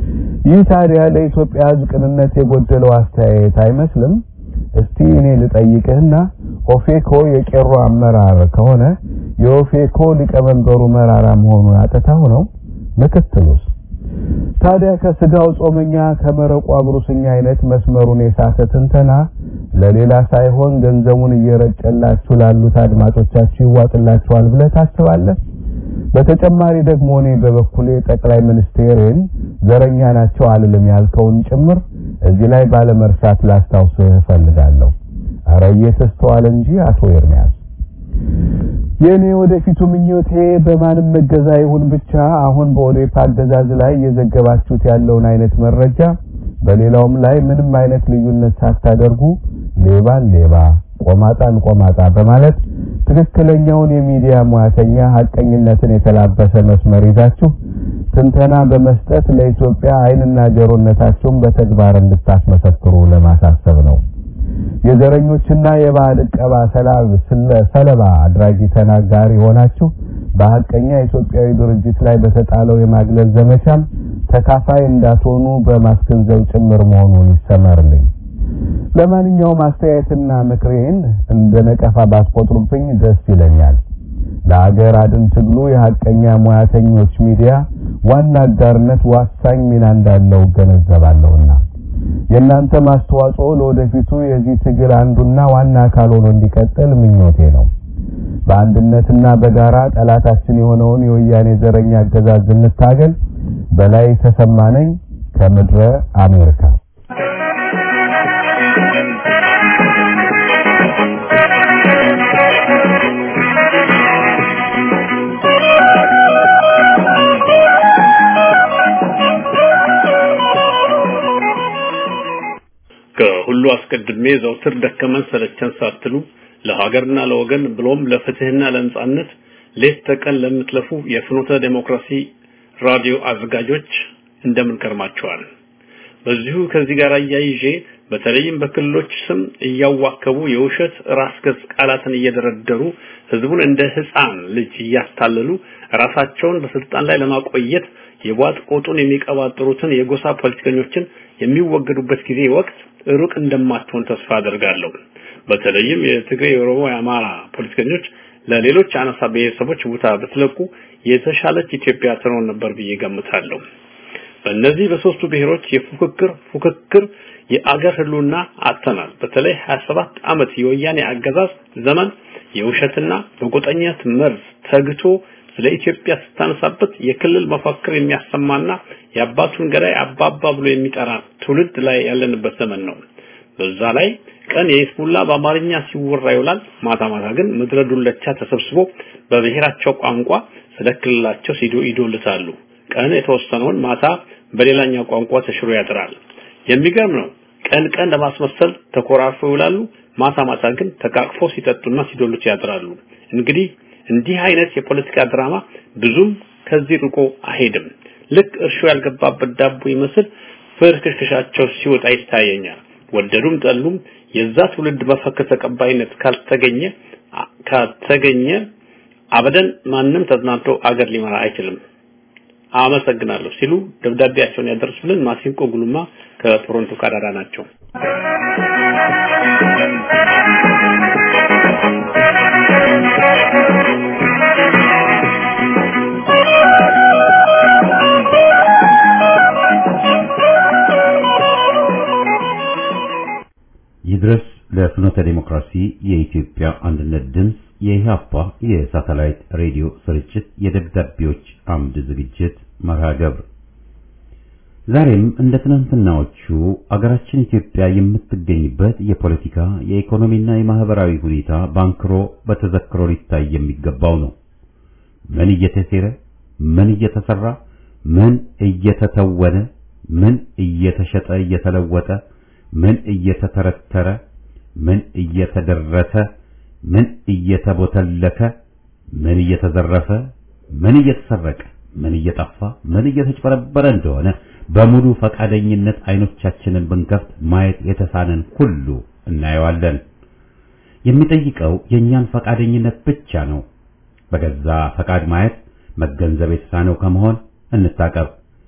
Speaker 5: ይህ ታዲያ ለኢትዮጵያ ሕዝብ ቅንነት የጎደለው አስተያየት አይመስልም? እስቲ እኔ ልጠይቅህና ኦፌኮ የቄሮ አመራር ከሆነ የኦፌኮ ሊቀመንበሩ መራራ መሆኑን አጥታው ነው? ምክትሉስ? ታዲያ ከስጋው ጾመኛ ከመረቁ አጉሩስኛ አይነት መስመሩን የሳተ ትንተና ለሌላ ሳይሆን ገንዘቡን እየረጨላችሁ ላሉት አድማጮቻችሁ ይዋጥላችኋል ብለህ ታስባለህ? በተጨማሪ ደግሞ እኔ በበኩሌ ጠቅላይ ሚኒስቴርን ዘረኛ ናቸው አልልም ያልከውን ጭምር እዚህ ላይ ባለመርሳት ላስታውስህ እፈልጋለሁ። አረ እየተስተዋለ እንጂ አቶ ኤርሚያስ የኔ ወደፊቱ ምኞቴ በማንም መገዛ ይሁን ብቻ አሁን በኦዴፓ አገዛዝ ላይ እየዘገባችሁት ያለውን አይነት መረጃ በሌላውም ላይ ምንም አይነት ልዩነት ሳታደርጉ ሌባን ሌባ ቆማጣን ቆማጣ በማለት ትክክለኛውን የሚዲያ ሙያተኛ ሐቀኝነትን የተላበሰ መስመር ይዛችሁ ትንተና በመስጠት ለኢትዮጵያ ዓይንና ጆሮነታችሁን በተግባር እንድታስመሰክሩ ለማሳሰብ ነው። የዘረኞችና የባዕድ ዕቀባ ሰለባ አድራጊ ተናጋሪ ሆናችሁ በሐቀኛ ኢትዮጵያዊ ድርጅት ላይ በተጣለው የማግለል ዘመቻም ተካፋይ እንዳትሆኑ በማስገንዘብ ጭምር መሆኑን ይሰመርልኝ። ለማንኛውም አስተያየትና ምክሬን እንደ ነቀፋ ባትቆጥሩብኝ ደስ ይለኛል። ለአገር አድን ትግሉ የሐቀኛ ሙያተኞች ሚዲያ ዋና አጋርነት ዋሳኝ ሚና እንዳለው ገነዘባለሁና የእናንተ ማስተዋጽኦ ለወደፊቱ የዚህ ትግል አንዱና ዋና አካል ሆኖ እንዲቀጥል ምኞቴ ነው። በአንድነትና በጋራ ጠላታችን የሆነውን የወያኔ ዘረኛ አገዛዝ እንታገል። በላይ ተሰማነኝ ከምድረ አሜሪካ
Speaker 4: ከሁሉ አስቀድሜ ዘውትር ደከመን ሰለቸን ሳትሉ ለሀገርና ለወገን ብሎም ለፍትህና ለነጻነት ሌት ተቀን ለምትለፉ የፍኖተ ዴሞክራሲ ራዲዮ አዘጋጆች እንደምን ከርማችኋል? በዚሁ ከዚህ ጋር አያይዤ በተለይም በክልሎች ስም እያዋከቡ የውሸት ራስ ገዝ ቃላትን እየደረደሩ ህዝቡን እንደ ህፃን ልጅ እያታለሉ ራሳቸውን በስልጣን ላይ ለማቆየት የቧጥ ቆጡን የሚቀባጥሩትን የጎሳ ፖለቲከኞችን የሚወገዱበት ጊዜ ወቅት ሩቅ እንደማትሆን ተስፋ አደርጋለሁ። በተለይም የትግራይ፣ የኦሮሞ፣ የአማራ ፖለቲከኞች ለሌሎች አነሳ ብሔረሰቦች ቦታ ብትለቁ የተሻለች ኢትዮጵያ ትኖር ነበር ብዬ ገምታለሁ። በእነዚህ በሶስቱ ብሔሮች የፉክክር ፉክክር የአገር ህልውና አጥተናል። በተለይ 27 ዓመት የወያኔ አገዛዝ ዘመን የውሸትና በጎጠኝነት መርዝ ተግቶ ስለ ኢትዮጵያ ስታነሳበት የክልል መፈክር የሚያሰማና የአባቱን ገዳይ አባባ ብሎ የሚጠራ ትውልድ ላይ ያለንበት ዘመን ነው። በዛ ላይ ቀን የሂዝቡላ በአማርኛ ሲወራ ይውላል። ማታ ማታ ግን ምድረ ዱለቻ ተሰብስቦ በብሔራቸው ቋንቋ ስለ ክልላቸው ሲዶ ይዶልታሉ። ቀን የተወሰነውን ማታ በሌላኛው ቋንቋ ተሽሮ ያድራል። የሚገርም ነው። ቀን ቀን ለማስመሰል ተኮራርፈው ይውላሉ። ማታ ማታ ግን ተቃቅፎ ሲጠጡና ሲዶሉት ያድራሉ። እንግዲህ እንዲህ አይነት የፖለቲካ ድራማ ብዙም ከዚህ ርቆ አይሄድም። ልክ እርሾ ያልገባበት ዳቦ ይመስል ፍርክሽክሻቸው ሲወጣ ይታየኛል። ወደዱም ጠሉም የዛ ትውልድ መፈክር ተቀባይነት ካልተገኘ ካልተገኘ አበደን ማንም ተዝናንቶ አገር ሊመራ አይችልም። አመሰግናለሁ ሲሉ ደብዳቤያቸውን ያደረሱልን ማሲንቆ ጉሉማ ከቶሮንቶ ካናዳ ናቸው።
Speaker 3: ይድረስ ለፍኖተ ዲሞክራሲ የኢትዮጵያ አንድነት ድምፅ የኢህአፓ የሳተላይት ሬዲዮ ስርጭት የደብዳቤዎች አምድ ዝግጅት መርሃ ግብር ዛሬም እንደ ትናንትናዎቹ አገራችን ኢትዮጵያ የምትገኝበት የፖለቲካ የኢኮኖሚና የማህበራዊ ሁኔታ ባንክሮ በተዘክሮ ሊታይ የሚገባው ነው። ምን እየተሴረ፣ ምን እየተሰራ፣ ምን እየተተወነ፣ ምን እየተሸጠ እየተለወጠ፣ ምን እየተተረተረ፣ ምን እየተደረሰ፣ ምን እየተቦተለከ፣ ምን እየተዘረፈ፣ ምን እየተሰረቀ፣ ምን እየጠፋ፣ ምን እየተጭበረበረ እንደሆነ በሙሉ ፈቃደኝነት አይኖቻችንን ብንከፍት ማየት የተሳነን ሁሉ እናየዋለን። የሚጠይቀው የእኛን ፈቃደኝነት ብቻ ነው። በገዛ ፈቃድ ማየት መገንዘብ የተሳነው ከመሆን እንታቀብ።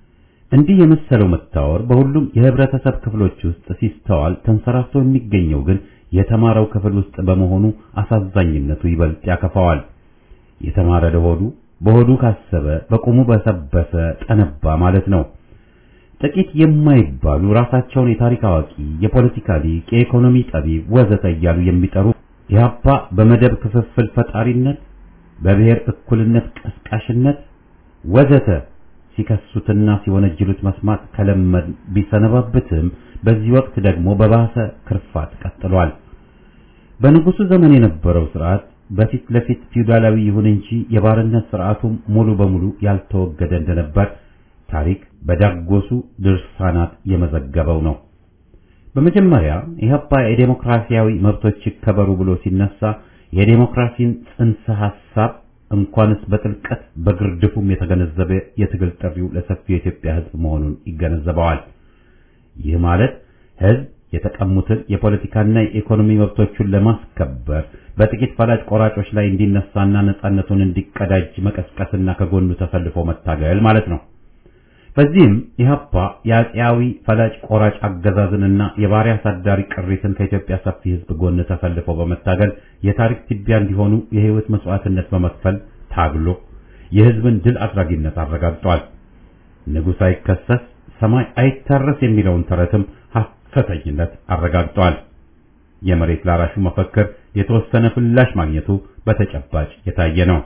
Speaker 3: እንዲህ የመሰለው መታወር በሁሉም የህብረተሰብ ክፍሎች ውስጥ ሲስተዋል ተንሰራፍቶ የሚገኘው ግን የተማረው ክፍል ውስጥ በመሆኑ አሳዛኝነቱ ይበልጥ ያከፋዋል። የተማረ ለሆዱ በሆዱ ካሰበ በቁሙ በሰበሰ ጠነባ ማለት ነው። ጥቂት የማይባሉ ራሳቸውን የታሪክ አዋቂ፣ የፖለቲካ ሊቅ፣ የኢኮኖሚ ጠቢብ ወዘተ እያሉ የሚጠሩ ኢህአፓ በመደብ ክፍፍል ፈጣሪነት፣ በብሔር እኩልነት ቀስቃሽነት ወዘተ ሲከሱትና ሲወነጅሉት መስማት ከለመድ ቢሰነባብትም በዚህ ወቅት ደግሞ በባሰ ክርፋት ቀጥሏል። በንጉሱ ዘመን የነበረው ስርዓት በፊት ለፊት ፊውዳላዊ ይሁን እንጂ የባርነት ስርዓቱም ሙሉ በሙሉ ያልተወገደ እንደነበር ታሪክ በዳጎሱ ድርሳናት የመዘገበው ነው። በመጀመሪያ ኢህአፓ የዴሞክራሲያዊ መብቶች ይከበሩ ብሎ ሲነሳ የዴሞክራሲን ጽንሰ ሐሳብ እንኳንስ በጥልቀት በግርድፉም የተገነዘበ የትግል ጥሪው ለሰፊው የኢትዮጵያ ሕዝብ መሆኑን ይገነዘበዋል። ይህ ማለት ሕዝብ የተቀሙትን የፖለቲካና የኢኮኖሚ መብቶቹን ለማስከበር በጥቂት ፈላጭ ቆራጮች ላይ እንዲነሳና ነጻነቱን እንዲቀዳጅ መቀስቀስና ከጎኑ ተሰልፎ መታገል ማለት ነው። በዚህም ኢህአፓ የአፄያዊ ፈላጭ ቆራጭ አገዛዝንና የባሪያ አሳዳሪ ቅሪትን ከኢትዮጵያ ሰፊ ሕዝብ ጎን ተሰልፎ በመታገል የታሪክ ትቢያ እንዲሆኑ የህይወት መስዋዕትነት በመክፈል ታግሎ የህዝብን ድል አድራጊነት አረጋግጧል። ንጉሥ አይከሰስ ሰማይ አይታረስ የሚለውን ተረትም ሐሰተኝነት አረጋግጧል። የመሬት ላራሹ መፈክር የተወሰነ ፍላሽ ማግኘቱ በተጨባጭ የታየ ነው።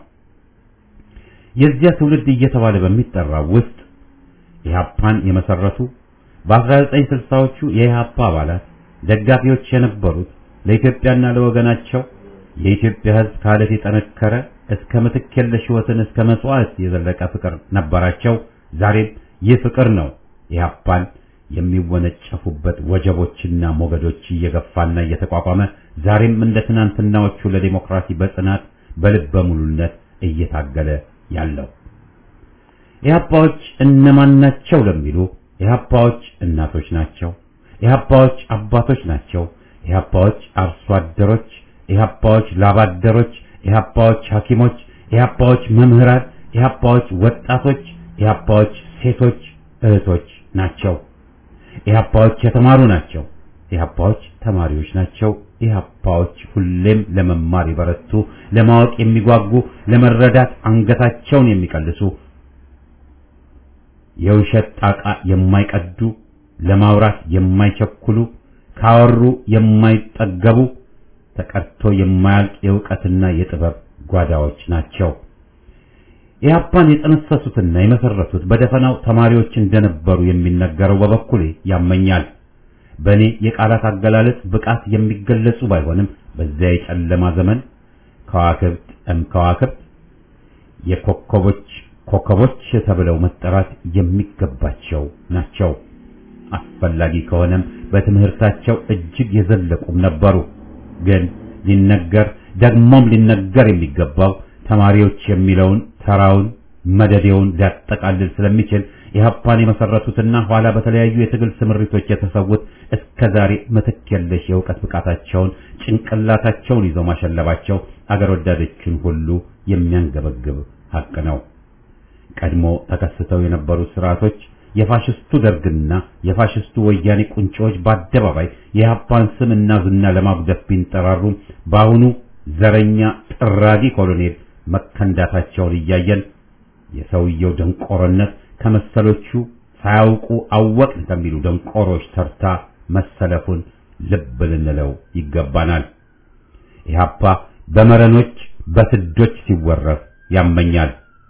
Speaker 3: የዚያ ትውልድ እየተባለ በሚጠራው ውስጥ ኢህአፓን የመሰረቱ በ1960ዎቹ የኢህአፓ አባላት ደጋፊዎች የነበሩት ለኢትዮጵያና ለወገናቸው የኢትዮጵያ ህዝብ ካለት የጠነከረ እስከ ምትክ የለሽ ሕይወትን እስከ መስዋዕት የዘለቀ ፍቅር ነበራቸው። ዛሬም ይህ ፍቅር ነው ኢህአፓን የሚወነጨፉበት ወጀቦችና ሞገዶች እየገፋና እየተቋቋመ ዛሬም እንደ ትናንትናዎቹ ለዲሞክራሲ በጽናት በልበ ሙሉነት እየታገለ ያለው። ኢህአፓዎች እነማን ናቸው ለሚሉ ኢህአፓዎች እናቶች ናቸው። ኢህአፓዎች አባቶች ናቸው። ኢህአፓዎች አርሶ አደሮች፣ ኢህአፓዎች ላባደሮች፣ ኢህአፓዎች ሐኪሞች፣ ኢህአፓዎች መምህራን፣ ኢህአፓዎች ወጣቶች፣ ኢህአፓዎች ሴቶች እህቶች ናቸው። ኢህአፓዎች የተማሩ ናቸው። ኢህአፓዎች ተማሪዎች ናቸው። ኢህአፓዎች ሁሌም ለመማር የበረቱ፣ ለማወቅ የሚጓጉ፣ ለመረዳት አንገታቸውን የሚቀልሱ የውሸት ጣቃ የማይቀዱ ለማውራት የማይቸኩሉ ካወሩ የማይጠገቡ ተቀርቶ የማያልቅ የእውቀትና የጥበብ ጓዳዎች ናቸው። ኢህአፓን የጠነሰሱትና የመሰረቱት በደፈናው ተማሪዎች እንደነበሩ የሚነገረው በበኩሌ ያመኛል። በእኔ የቃላት አገላለጽ ብቃት የሚገለጹ ባይሆንም በዚያ የጨለማ ዘመን ከዋክብት እም ከዋክብት የኮከቦች ኮከቦች ተብለው መጠራት የሚገባቸው ናቸው። አስፈላጊ ከሆነም በትምህርታቸው እጅግ የዘለቁም ነበሩ። ግን ሊነገር ደግሞም ሊነገር የሚገባው ተማሪዎች የሚለውን ተራውን መደዴውን ሊያጠቃልል ስለሚችል ኢህአፓን የመሰረቱትና ኋላ በተለያዩ የትግል ስምሪቶች የተሰዉት እስከ ዛሬ ምትክ የለሽ የእውቀት ብቃታቸውን ጭንቅላታቸውን ይዘው ማሸለባቸው አገር ወዳዶችን ሁሉ የሚያንገበግብ ሀቅ ነው። ቀድሞ ተከስተው የነበሩት ስርዓቶች የፋሽስቱ ደርግና የፋሽስቱ ወያኔ ቁንጮዎች በአደባባይ የኢህአፓን ስምና ዝና ለማጉደፍ ቢንጠራሩም በአሁኑ ዘረኛ ጥራጊ ኮሎኔል መከንዳታቸውን እያየን የሰውየው ደንቆሮነት ከመሰሎቹ ሳያውቁ አወቅን ከሚሉ ደንቆሮች ተርታ መሰለፉን ልብ ልንለው ይገባናል። ኢህአፓ በመረኖች በስዶች ሲወረፍ ያመኛል።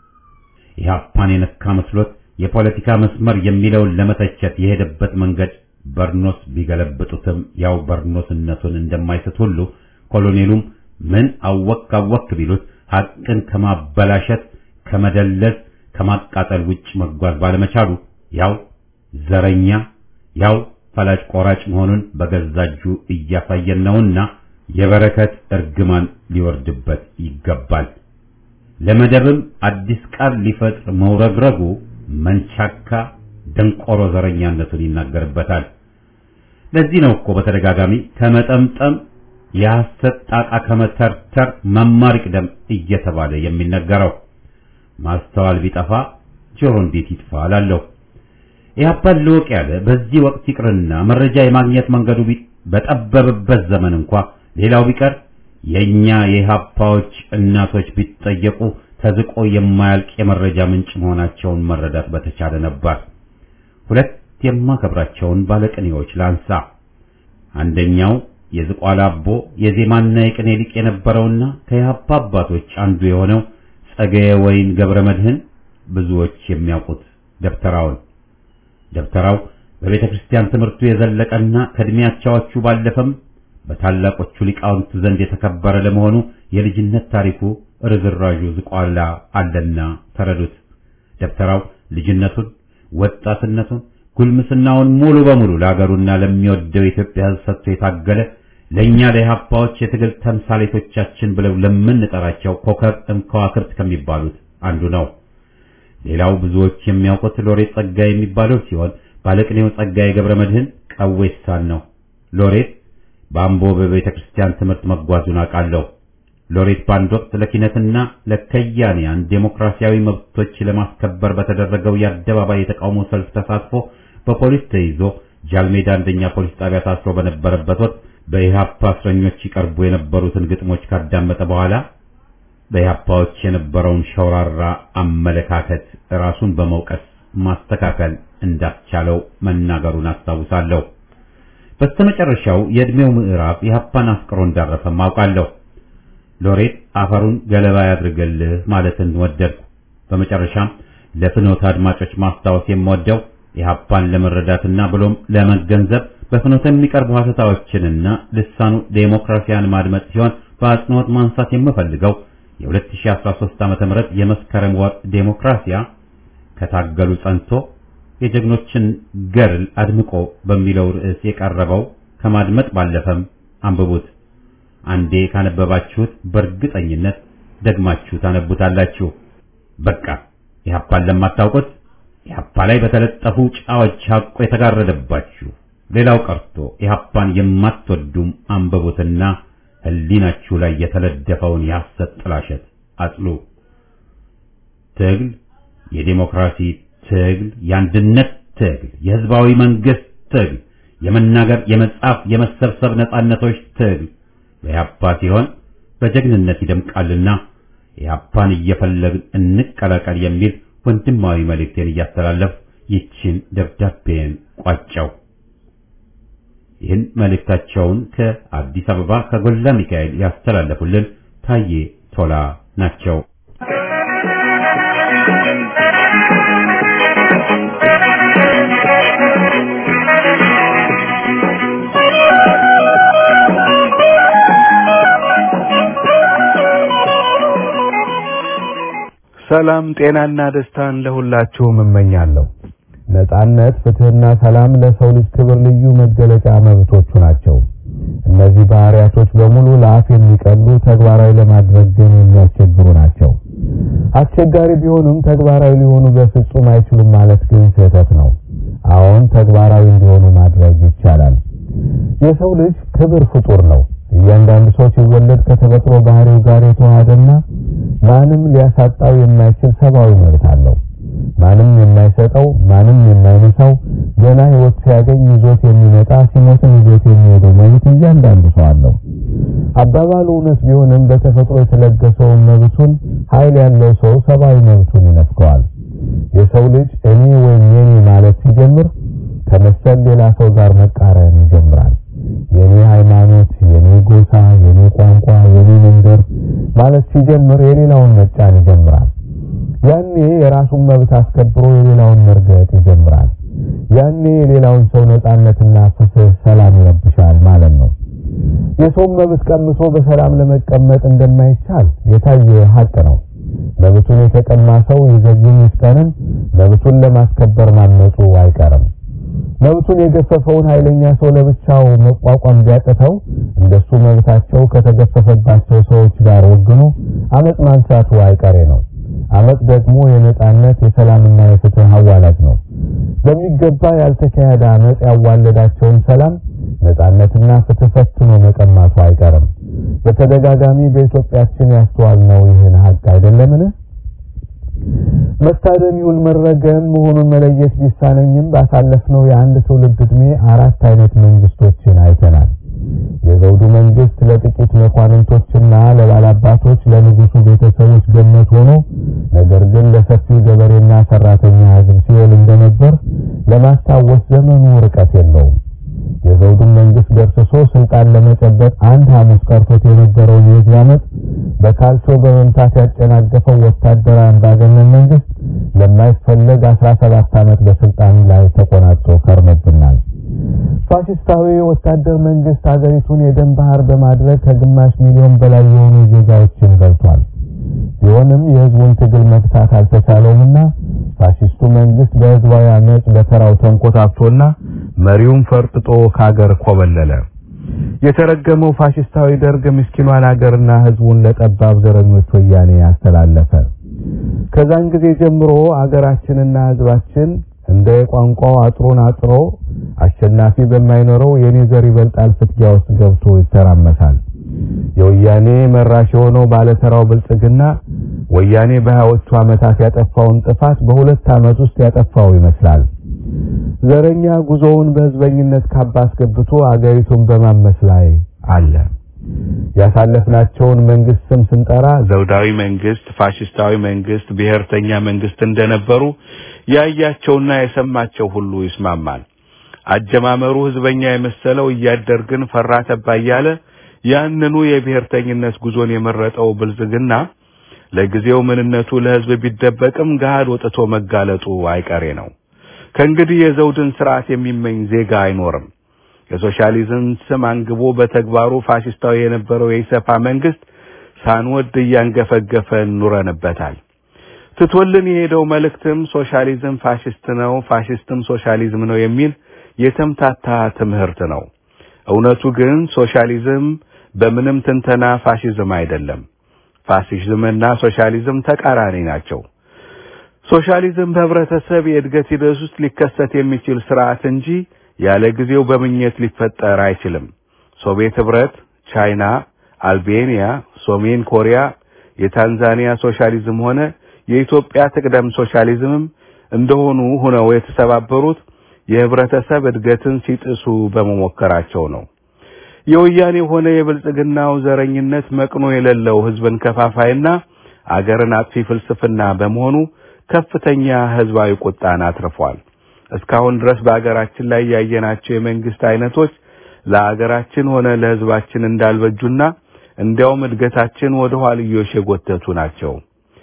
Speaker 3: ኢህአፓን የነካ መስሎት የፖለቲካ መስመር የሚለውን ለመተቸት የሄደበት መንገድ በርኖስ ቢገለብጡትም ያው በርኖስነቱን እንደማይስት ሁሉ ኮሎኔሉም ምን አወክ አወክ ቢሉት ሐቅን ከማበላሸት ከመደለዝ ከማቃጠል ውጭ መጓዝ ባለመቻሉ ያው ዘረኛ ያው ፈላጭ ቆራጭ መሆኑን በገዛ እጁ እያሳየን ነውና የበረከት እርግማን ሊወርድበት ይገባል። ለመደብም አዲስ ቃል ሊፈጥር መውረግረጉ መንቻካ ደንቆሮ ዘረኛነቱን ይናገርበታል። ለዚህ ነው እኮ በተደጋጋሚ ከመጠምጠም የሐሰት ጣቃ ከመተርተር መማር ይቅደም እየተባለ የሚነገረው። ማስተዋል ቢጠፋ ጆሮ እንዴት ይጥፋ እላለሁ። ኢህአፓን ልወቅ ያለ በዚህ ወቅት ይቅርና መረጃ የማግኘት መንገዱ በጠበበበት ዘመን እንኳ ሌላው ቢቀር የኛ የኢህአፓዎች እናቶች ቢጠየቁ ተዝቆ የማያልቅ የመረጃ ምንጭ መሆናቸውን መረዳት በተቻለ ነበር። ሁለት የማከብራቸውን ባለቅኔዎች ላንሳ። አንደኛው የዝቋላ አቦ የዜማና የቅኔ ሊቅ የነበረውና ከኢህአፓ አባቶች አንዱ የሆነው ጸገየ ወይን ገብረ መድህን ብዙዎች የሚያውቁት ደብተራውን ደብተራው በቤተ ክርስቲያን ትምህርቱ የዘለቀና ከእድሜያቻዎቹ ባለፈም በታላቆቹ ሊቃውንት ዘንድ የተከበረ ለመሆኑ የልጅነት ታሪኩ ርዝራዡ ዝቋላ አለና ተረዱት። ደብተራው ልጅነቱን፣ ወጣትነቱን፣ ጉልምስናውን ሙሉ በሙሉ ለአገሩና ለሚወደው የኢትዮጵያ ሕዝብ ሰጥቶ የታገለ ለእኛ ለኢህአፓዎች የትግል ተምሳሌቶቻችን ብለው ለምንጠራቸው ኮከብ እምከዋክርት ከሚባሉት አንዱ ነው። ሌላው ብዙዎች የሚያውቁት ሎሬት ጸጋዬ የሚባለው ሲሆን ባለቅኔው ጸጋዬ ገብረ መድህን ቀዌሳን ነው። ሎሬት በአምቦ በቤተ ክርስቲያን ትምህርት መጓዙን አውቃለሁ። ሎሬት በአንድ ወቅት ለኪነትና ለከያንያን ዴሞክራሲያዊ መብቶች ለማስከበር በተደረገው የአደባባይ የተቃውሞ ሰልፍ ተሳትፎ በፖሊስ ተይዞ ጃልሜዳ አንደኛ ፖሊስ ጣቢያ ታስሮ በነበረበት ወቅት በኢህአፓ እስረኞች ይቀርቡ የነበሩትን ግጥሞች ካዳመጠ በኋላ በኢህአፓዎች የነበረውን ሸውራራ አመለካከት ራሱን በመውቀስ ማስተካከል እንዳስቻለው መናገሩን አስታውሳለሁ። በስተመጨረሻው የዕድሜው ምዕራፍ ኢህአፓን አፍቅሮ እንዳረፈም አውቃለሁ። ሎሬት አፈሩን ገለባ ያድርግልህ ማለትን ወደድኩ። በመጨረሻም ለፍኖት አድማጮች ማስታወስ የምወደው ኢህአፓን ለመረዳትና ብሎም ለመገንዘብ በፍኖት የሚቀርቡ ሀተታዎችንና ልሳኑ ዴሞክራሲያን ማድመጥ ሲሆን በአጽንኦት ማንሳት የምፈልገው የ2013 ዓ.ም የመስከረም ወር ዴሞክራሲያ ከታገሉ ጸንቶ የጀግኖችን ገድል አድምቆ በሚለው ርዕስ የቀረበው ከማድመጥ ባለፈም አንብቡት። አንዴ ካነበባችሁት በእርግጠኝነት ደግማችሁ ታነቡታላችሁ። በቃ ኢህአፓን ለማታውቁት ኢህአፓ ላይ በተለጠፉ ጫዎች ሐቆ የተጋረደባችሁ ሌላው ቀርቶ ኢህአፓን የማትወዱም አንብቡትና ህሊናችሁ ላይ የተለደፈውን የሐሰት ጥላሸት አጥሉ። ትግል የዲሞክራሲ ትግል፣ የአንድነት ትግል፣ የህዝባዊ መንግስት ትግል፣ የመናገር፣ የመጻፍ፣ የመሰብሰብ ነጻነቶች ትግል በኢህአፓ ሲሆን በጀግንነት ይደምቃልና ኢህአፓን እየፈለግን እንቀላቀል የሚል ወንድማዊ መልእክቴን እያስተላለፍ ይችን ደብዳቤን ቋጨው። ይህን መልእክታቸውን ከአዲስ አበባ ከጎላ ሚካኤል ያስተላለፉልን ታዬ ቶላ ናቸው።
Speaker 5: ሰላም ጤናና ደስታን ለሁላችሁም እመኛለሁ። ነጻነት፣ ፍትህና ሰላም ለሰው ልጅ ክብር ልዩ መገለጫ መብቶቹ ናቸው። እነዚህ ባህሪያቶች በሙሉ ለአፍ የሚቀሉ ተግባራዊ ለማድረግ ግን የሚያስቸግሩ ናቸው። አስቸጋሪ ቢሆኑም ተግባራዊ ሊሆኑ በፍጹም አይችሉም ማለት ግን ስህተት ነው። አሁን ተግባራዊ እንዲሆኑ ማድረግ ይቻላል። የሰው ልጅ ክብር ፍጡር ነው። እያንዳንዱ ሰው ሲወለድ ከተፈጥሮ ባህሪው ጋር የተዋሃደና ማንም ሊያሳጣው የማይችል ሰብአዊ መብት አለው። ማንም የማይሰጠው ማንም የማይነሳው ገና ህይወት ሲያገኝ ይዞት የሚመጣ ሲሞትም ይዞት የሚሄደው መብት እያንዳንዱ ሰው አለው። አባባሉ እውነት ቢሆንም በተፈጥሮ የተለገሰውን መብቱን ኃይል ያለው ሰው ሰብአዊ መብቱን ይነፍገዋል። የሰው ልጅ እኔ ወይም የኔ ማለት ሲጀምር ከመሰል ሌላ ሰው ጋር መቃረን ይጀምራል። የኔ ሃይማኖት፣ የኔ ጎሳ፣ የኔ ቋንቋ፣ የኔ መንደር ማለት ሲጀምር የሌላውን መጫን ይጀምራል። ያኔ የራሱን መብት አስከብሮ የሌላውን መርገጥ ይጀምራል። ያኔ የሌላውን ሰው ነጻነትና ፍትህ፣ ሰላም ይረብሻል ማለት ነው። የሰውን መብት ቀምሶ በሰላም ለመቀመጥ እንደማይቻል የታየ ሀቅ ነው። መብቱን የተቀማ ሰው ይዘግይም ይፍጠንም መብቱን ለማስከበር ማመፁ አይቀርም። መብቱን የገፈፈውን ኃይለኛ ሰው ለብቻው መቋቋም ቢያቅተው እንደሱ መብታቸው ከተገፈፈባቸው ሰዎች ጋር ወግኖ አመጽ ማንሳቱ አይቀሬ ነው። አመጽ ደግሞ የነጻነት የሰላምና የፍትህ አዋላጅ ነው። በሚገባ ያልተካሄደ አመጽ ያዋለዳቸውን ሰላም ነጻነትና ፍትህ ፈትኖ መቀማቱ አይቀርም። በተደጋጋሚ በኢትዮጵያችን ያስተዋልነው ይህን ሀቅ አይደለምን? መታደን ይሁን መረገም መሆኑን መለየት ቢሳነኝም ባሳለፍነው የአንድ ትውልድ ዕድሜ አራት አይነት መንግስቶችን አይተናል። የዘውዱ መንግስት ለጥቂት መኳንንቶችና ለባላባቶች ለንጉሱ ቤተሰቦች ገነት ሆኖ ነገር ግን ለሰፊው ገበሬና ሰራተኛ ሕዝብ ሲውል እንደነበር ለማስታወስ ዘመኑ ርቀት የለውም። የዘውዱን መንግስት ገርስሶ ስልጣን ለመጨበጥ አንድ ሐሙስ ቀርቶት የነበረውን የህዝብ ዓመት በካልቾ በመምታት ያጨናገፈው ወታደራዊ አምባገነን መንግስት ለማይፈለግ 17 ዓመት በስልጣን ላይ ተቆናጦ ከርሞብናል። ፋሽስታዊ ወታደር መንግስት ሀገሪቱን የደም ባህር በማድረግ ከግማሽ ሚሊዮን በላይ የሆኑ ዜጋዎችን በልቷል። ቢሆንም የህዝቡን ትግል መግታት አልተቻለውምና ፋሽስቱ መንግስት በህዝባዊ አመጽ በተራው ተንኮታክቶና መሪውን ፈርጥጦ ከሀገር ኮበለለ። የተረገመው ፋሽስታዊ ደርግ ምስኪኗን ሀገርና ህዝቡን ለጠባብ ዘረኞች ወያኔ ያስተላለፈ። ከዛን ጊዜ ጀምሮ አገራችንና ህዝባችን እንደ ቋንቋው አጥሩን አጥሮ አሸናፊ በማይኖረው የኔ ዘር ይበልጣል ፍትጊያ ውስጥ ገብቶ ይተራመሳል። የወያኔ መራሽ የሆነው ባለተራው ብልጽግና ወያኔ በሀያዎቹ ዓመታት ያጠፋውን ጥፋት በሁለት ዓመት ውስጥ ያጠፋው ይመስላል። ዘረኛ ጉዞውን በህዝበኝነት ካባ አስገብቶ አገሪቱን በማመስ ላይ አለ። ያሳለፍናቸውን መንግስት ስም ስንጠራ ዘውዳዊ መንግስት፣ ፋሽስታዊ መንግስት፣ ብሔርተኛ መንግስት እንደነበሩ ያያቸውና የሰማቸው ሁሉ ይስማማል። አጀማመሩ ህዝበኛ የመሰለው እያደር ግን ፈራ ተባ እያለ ያንኑ የብሔርተኝነት ጉዞን የመረጠው ብልጽግና ለጊዜው ምንነቱ ለህዝብ ቢደበቅም ገሃድ ወጥቶ መጋለጡ አይቀሬ ነው። ከእንግዲህ የዘውድን ስርዓት የሚመኝ ዜጋ አይኖርም። የሶሻሊዝም ስም አንግቦ በተግባሩ ፋሽስታዊ የነበረው የኢሰፓ መንግስት ሳንወድ እያንገፈገፈ ኑረንበታል። ትቶልን የሄደው መልእክትም ሶሻሊዝም ፋሽስት ነው፣ ፋሽስትም ሶሻሊዝም ነው የሚል የተምታታ ትምህርት ነው። እውነቱ ግን ሶሻሊዝም በምንም ትንተና ፋሽዝም አይደለም። ፋሽዝምና ሶሻሊዝም ተቃራኒ ናቸው። ሶሻሊዝም በህብረተሰብ የእድገት ሂደት ውስጥ ሊከሰት የሚችል ስርዓት እንጂ ያለ ጊዜው በምኘት ሊፈጠር አይችልም። ሶቪየት ህብረት፣ ቻይና፣ አልቤኒያ፣ ሰሜን ኮሪያ፣ የታንዛኒያ ሶሻሊዝም ሆነ የኢትዮጵያ ትቅደም ሶሻሊዝምም እንደሆኑ ሆነው የተሰባበሩት የህብረተሰብ እድገትን ሲጥሱ በመሞከራቸው ነው። የወያኔ ሆነ የብልጽግናው ዘረኝነት መቅኖ የሌለው ህዝብን ከፋፋይና አገርን አጥፊ ፍልስፍና በመሆኑ ከፍተኛ ህዝባዊ ቁጣን አትርፏል። እስካሁን ድረስ በአገራችን ላይ ያየናቸው የመንግስት አይነቶች ለአገራችን ሆነ ለህዝባችን እንዳልበጁና እንዲያውም እድገታችን ወደ ኋልዮሽ የጎተቱ ናቸው።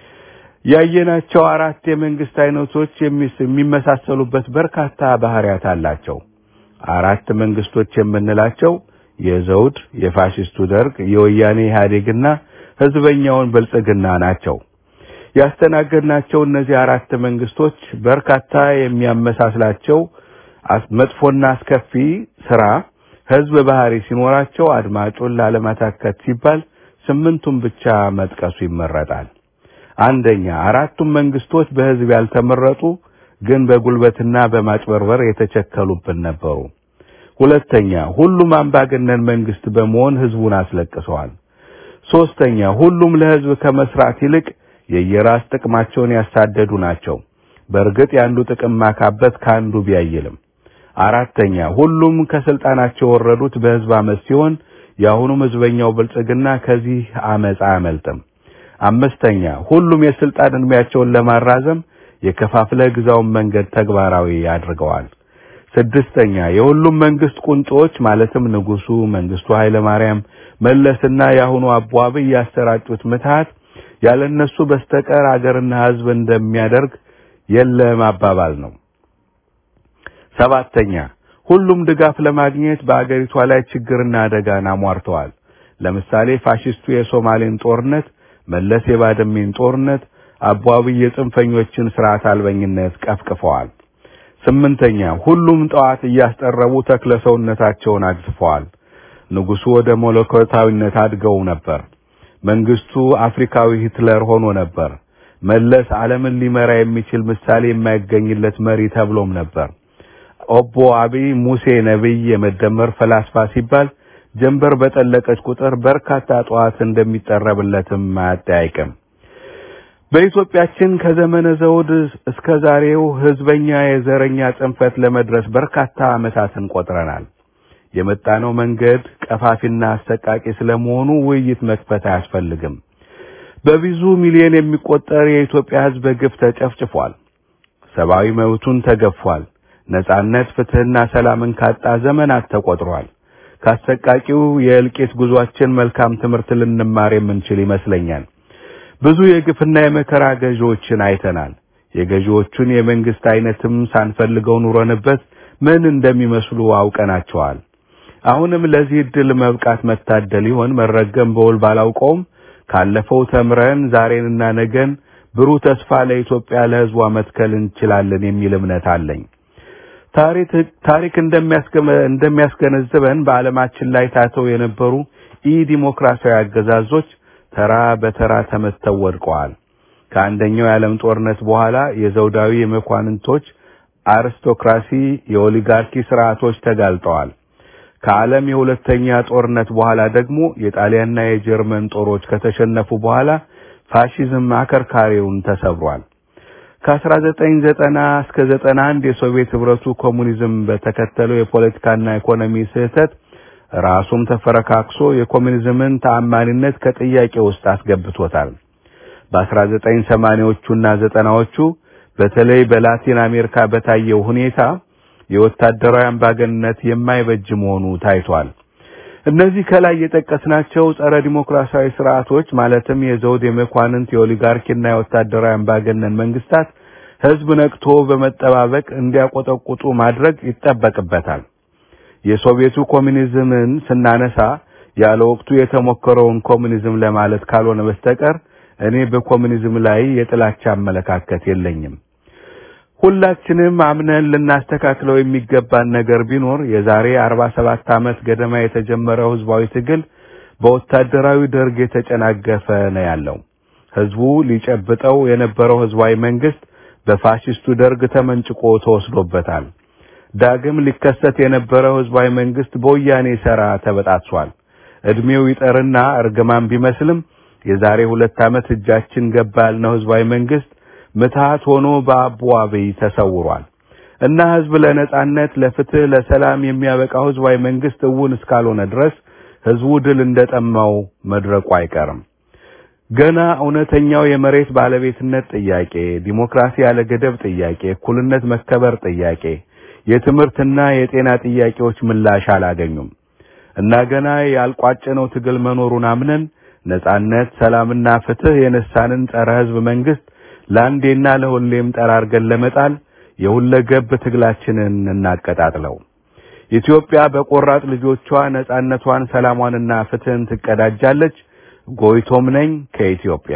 Speaker 5: ያየናቸው አራት የመንግስት አይነቶች የሚመሳሰሉበት በርካታ ባህሪያት አላቸው። አራት መንግስቶች የምንላቸው የዘውድ፣ የፋሽስቱ ደርግ፣ የወያኔ ኢህአዴግና ህዝበኛውን ብልጽግና ናቸው። ያስተናገድናቸው እነዚህ አራት መንግስቶች በርካታ የሚያመሳስላቸው መጥፎና አስከፊ ስራ ህዝብ ባህሪ ሲኖራቸው አድማጩን ላለማታከት ሲባል ስምንቱን ብቻ መጥቀሱ ይመረጣል። አንደኛ አራቱም መንግስቶች በህዝብ ያልተመረጡ ግን በጉልበትና በማጭበርበር የተቸከሉብን ነበሩ። ሁለተኛ ሁሉም አምባገነን መንግስት በመሆን ህዝቡን አስለቅሰዋል። ሶስተኛ ሁሉም ለህዝብ ከመስራት ይልቅ የየራስ ጥቅማቸውን ያሳደዱ ናቸው። በእርግጥ የአንዱ ጥቅም ማካበት ከአንዱ ቢያይልም። አራተኛ ሁሉም ከስልጣናቸው የወረዱት በህዝብ አመፅ ሲሆን የአሁኑም ህዝበኛው ብልጽግና ከዚህ አመፅ አያመልጥም። አምስተኛ ሁሉም የስልጣን እድሜያቸውን ለማራዘም የከፋፍለ ግዛውን መንገድ ተግባራዊ አድርገዋል። ስድስተኛ የሁሉም መንግስት ቁንጮች ማለትም ንጉሱ፣ መንግስቱ ኃይለ ማርያም፣ መለስና የአሁኑ አቦ አብይ ያሰራጩት ምትሃት ያለነሱ በስተቀር አገርና ህዝብ እንደሚያደርግ የለም አባባል ነው። ሰባተኛ ሁሉም ድጋፍ ለማግኘት በአገሪቷ ላይ ችግርና አደጋን አሟርተዋል። ለምሳሌ ፋሽስቱ የሶማሌን ጦርነት፣ መለስ የባድሜን ጦርነት፣ አቦ አብይ የጽንፈኞችን ስርዓት አልበኝነት ቀፍቅፈዋል። ስምንተኛ ሁሉም ጠዋት እያስጠረቡ ተክለ ሰውነታቸውን አግዝፈዋል። ንጉሱ ወደ መለኮታዊነት አድገው ነበር። መንግስቱ አፍሪካዊ ሂትለር ሆኖ ነበር። መለስ ዓለምን ሊመራ የሚችል ምሳሌ የማይገኝለት መሪ ተብሎም ነበር። ኦቦ አብይ ሙሴ ነብይ፣ የመደመር ፈላስፋ ሲባል ጀንበር በጠለቀች ቁጥር በርካታ ጠዋት እንደሚጠረብለትም አያጠያይቅም። በኢትዮጵያችን ከዘመነ ዘውድ እስከ ዛሬው ህዝበኛ የዘረኛ ጽንፈት ለመድረስ በርካታ ዓመታትን ቆጥረናል። የመጣነው መንገድ ቀፋፊና አሰቃቂ ስለመሆኑ ውይይት መክፈት አያስፈልግም። በብዙ ሚሊዮን የሚቆጠር የኢትዮጵያ ህዝብ በግፍ ተጨፍጭፏል። ሰብአዊ መብቱን ተገፏል። ነጻነት፣ ፍትህና ሰላምን ካጣ ዘመናት ተቆጥሯል። ካሰቃቂው የእልቂት ጉዟችን መልካም ትምህርት ልንማር የምንችል ይመስለኛል። ብዙ የግፍና የመከራ ገዢዎችን አይተናል። የገዢዎቹን የመንግስት አይነትም ሳንፈልገው ኑረንበት ምን እንደሚመስሉ አውቀናቸዋል። አሁንም ለዚህ እድል መብቃት መታደል ይሆን መረገም በውል ባላውቀውም ካለፈው ተምረን ዛሬንና ነገን ብሩህ ተስፋ ለኢትዮጵያ ለህዝቧ መትከል እንችላለን የሚል እምነት አለኝ። ታሪክ ታሪክ እንደሚያስገነዝበን በዓለማችን ላይ ታተው የነበሩ ኢ ዲሞክራሲያዊ አገዛዞች ተራ በተራ ተመተው ወድቀዋል። ከአንደኛው የዓለም ጦርነት በኋላ የዘውዳዊ የመኳንንቶች አሪስቶክራሲ፣ የኦሊጋርኪ ስርዓቶች ተጋልጠዋል። ከዓለም የሁለተኛ ጦርነት በኋላ ደግሞ የጣሊያንና የጀርመን ጦሮች ከተሸነፉ በኋላ ፋሺዝም አከርካሪውን ተሰብሯል። ከ1990 እስከ 91 የሶቪየት ህብረቱ ኮሙኒዝም በተከተለው የፖለቲካና ኢኮኖሚ ስህተት ራሱም ተፈረካክሶ የኮሙኒዝምን ተአማኒነት ከጥያቄ ውስጥ አስገብቶታል። በ1980ዎቹና ዘጠናዎቹ በተለይ በላቲን አሜሪካ በታየው ሁኔታ የወታደራዊ አምባገንነት የማይበጅ መሆኑ ታይቷል። እነዚህ ከላይ የጠቀስናቸው ጸረ ዲሞክራሲያዊ ስርዓቶች ማለትም የዘውድ የመኳንንት የኦሊጋርኪና የወታደራዊ አምባገነን መንግስታት ህዝብ ነቅቶ በመጠባበቅ እንዲያቆጠቁጡ ማድረግ ይጠበቅበታል። የሶቪየቱ ኮሙኒዝምን ስናነሳ ያለ ወቅቱ የተሞከረውን ኮሙኒዝም ለማለት ካልሆነ በስተቀር እኔ በኮሙኒዝም ላይ የጥላቻ አመለካከት የለኝም። ሁላችንም አምነን ልናስተካክለው የሚገባን ነገር ቢኖር የዛሬ 47 ዓመት ገደማ የተጀመረው ህዝባዊ ትግል በወታደራዊ ደርግ የተጨናገፈ ነው ያለው። ህዝቡ ሊጨብጠው የነበረው ህዝባዊ መንግስት በፋሽስቱ ደርግ ተመንጭቆ ተወስዶበታል። ዳግም ሊከሰት የነበረው ህዝባዊ መንግስት በወያኔ ሰራ ተበጣጥሷል። እድሜው ይጠርና እርግማን ቢመስልም የዛሬ ሁለት ዓመት እጃችን ገባ ያልነው ህዝባዊ መንግስት ምትሃት ሆኖ በአቡ አብይ ተሰውሯል እና ህዝብ ለነጻነት፣ ለፍትህ፣ ለሰላም የሚያበቃው ህዝባዊ መንግስት እውን እስካልሆነ ድረስ ህዝቡ ድል እንደጠማው መድረቁ አይቀርም። ገና እውነተኛው የመሬት ባለቤትነት ጥያቄ፣ ዲሞክራሲ ያለ ገደብ ጥያቄ፣ እኩልነት መከበር ጥያቄ፣ የትምህርትና የጤና ጥያቄዎች ምላሽ አላገኙም እና ገና ያልቋጨነው ትግል መኖሩን አምነን ነጻነት፣ ሰላምና ፍትህ የነሳንን ጸረ ህዝብ መንግስት ለአንዴና ለሁሌም ጠራርገን ለመጣል የሁለገብ ትግላችንን እናቀጣጥለው። ኢትዮጵያ በቆራጥ ልጆቿ ነጻነቷን፣ ሰላሟንና ፍትህን ትቀዳጃለች። ጎይቶም ነኝ ከኢትዮጵያ።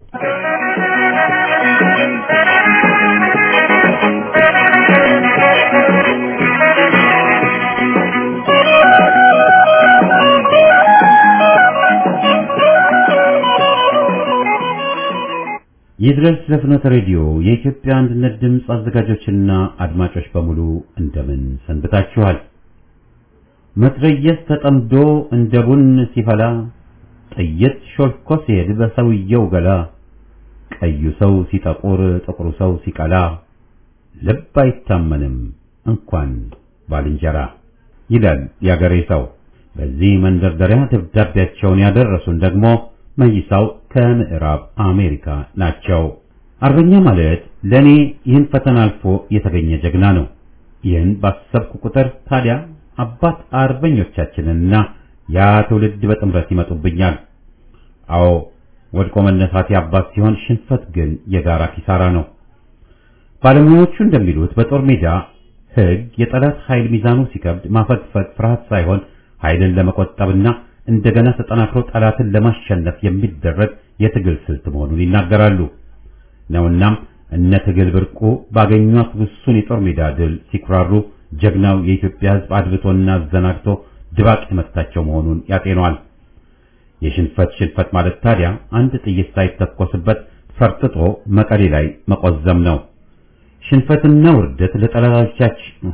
Speaker 3: ይድረስ ለፍኖተ ሬዲዮ የኢትዮጵያ አንድነት ድምፅ አዘጋጆችና አድማጮች በሙሉ እንደምን ሰንብታችኋል? መትረየስ ተጠምዶ እንደ ቡን ሲፈላ ጥይት ሾልኮ ሲሄድ በሰውየው ገላ ቀዩ ሰው ሲጠቁር ጥቁሩ ሰው ሲቀላ ልብ አይታመንም እንኳን ባልንጀራ ይላል ያገሬ ሰው። በዚህ መንደርደሪያ ደብዳቤያቸውን ያደረሱን ደግሞ መይሳው ከምዕራብ አሜሪካ ናቸው። አርበኛ ማለት ለኔ ይህን ፈተና አልፎ የተገኘ ጀግና ነው። ይህን ባሰብኩ ቁጥር ታዲያ አባት አርበኞቻችንና ያ ትውልድ በጥምረት ይመጡብኛል። አዎ ወድቆ መነሳት የአባት ሲሆን ሽንፈት ግን የጋራ ኪሳራ ነው። ባለሙያዎቹ እንደሚሉት በጦር ሜዳ ሕግ የጠላት ኃይል ሚዛኑ ሲከብድ ማፈግፈግ ፍርሃት ሳይሆን ኃይልን ለመቆጠብና እንደገና ተጠናክሮ ጠላትን ለማሸነፍ የሚደረግ የትግል ስልት መሆኑን ይናገራሉ። ነውናም እነ ትግል ብርቁ ባገኟት ውሱን የጦር ሜዳ ድል ሲኩራሩ ጀግናው የኢትዮጵያ ሕዝብ አድብቶና አዘናግቶ ድባቅ የመታቸው መሆኑን ያጤኗል። የሽንፈት ሽንፈት ማለት ታዲያ አንድ ጥይት ሳይተኮስበት ፈርጥጦ መቀሌ ላይ መቆዘም ነው። ሽንፈትና ውርደት ለጠላቶቻችን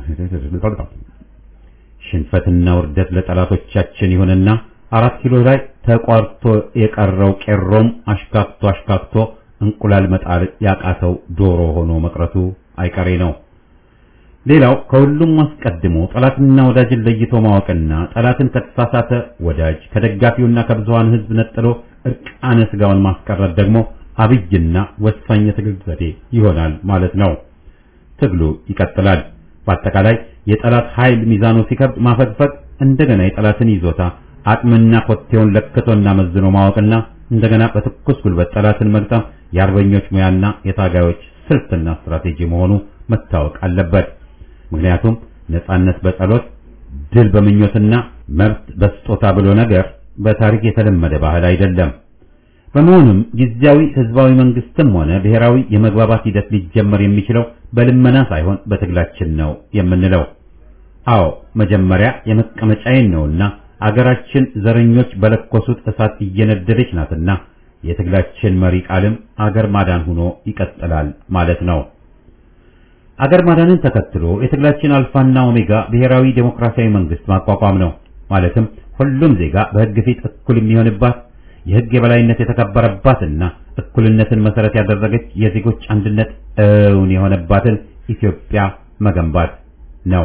Speaker 3: ሽንፈትና ውርደት ለጠላቶቻችን ይሁንና አራት ኪሎ ላይ ተቋርቶ የቀረው ቄሮም አሽካክቶ አሽካክቶ እንቁላል መጣል ያቃተው ዶሮ ሆኖ መቅረቱ አይቀሬ ነው። ሌላው ከሁሉም አስቀድሞ ጠላትና ወዳጅን ለይቶ ማወቅና ጠላትን ከተሳሳተ ወዳጅ ከደጋፊውና ከብዙሃን ሕዝብ ነጥሎ እርቃነ ስጋውን ማስቀረት ደግሞ አብይና ወሳኝ የትግል ዘዴ ይሆናል ማለት ነው። ትግሉ ይቀጥላል። በአጠቃላይ የጠላት ኃይል ሚዛኑ ሲከብድ ማፈግፈግ፣ እንደገና የጠላትን ይዞታ አቅምና ኮቴውን ለክቶና መዝኖ ማወቅና እንደገና በትኩስ ጉልበት ጠላትን መግጠም የአርበኞች ሙያና የታጋዮች ስልትና ስትራቴጂ መሆኑ መታወቅ አለበት። ምክንያቱም ነጻነት በጸሎት ድል በምኞትና መብት በስጦታ ብሎ ነገር በታሪክ የተለመደ ባህል አይደለም። በመሆኑም ጊዜያዊ ህዝባዊ መንግስትም ሆነ ብሔራዊ የመግባባት ሂደት ሊጀመር የሚችለው በልመና ሳይሆን በትግላችን ነው የምንለው። አዎ መጀመሪያ የመቀመጫዬን ነውና አገራችን ዘረኞች በለኮሱት እሳት እየነደደች ናትና የትግላችን መሪ ቃልም አገር ማዳን ሆኖ ይቀጥላል ማለት ነው። አገር ማዳንን ተከትሎ የትግላችን አልፋና ኦሜጋ ብሔራዊ ዴሞክራሲያዊ መንግስት ማቋቋም ነው። ማለትም ሁሉም ዜጋ በህግ ፊት እኩል የሚሆንባት የህግ የበላይነት የተከበረባትና እኩልነትን መሰረት ያደረገች የዜጎች አንድነት እውን የሆነባትን ኢትዮጵያ መገንባት ነው።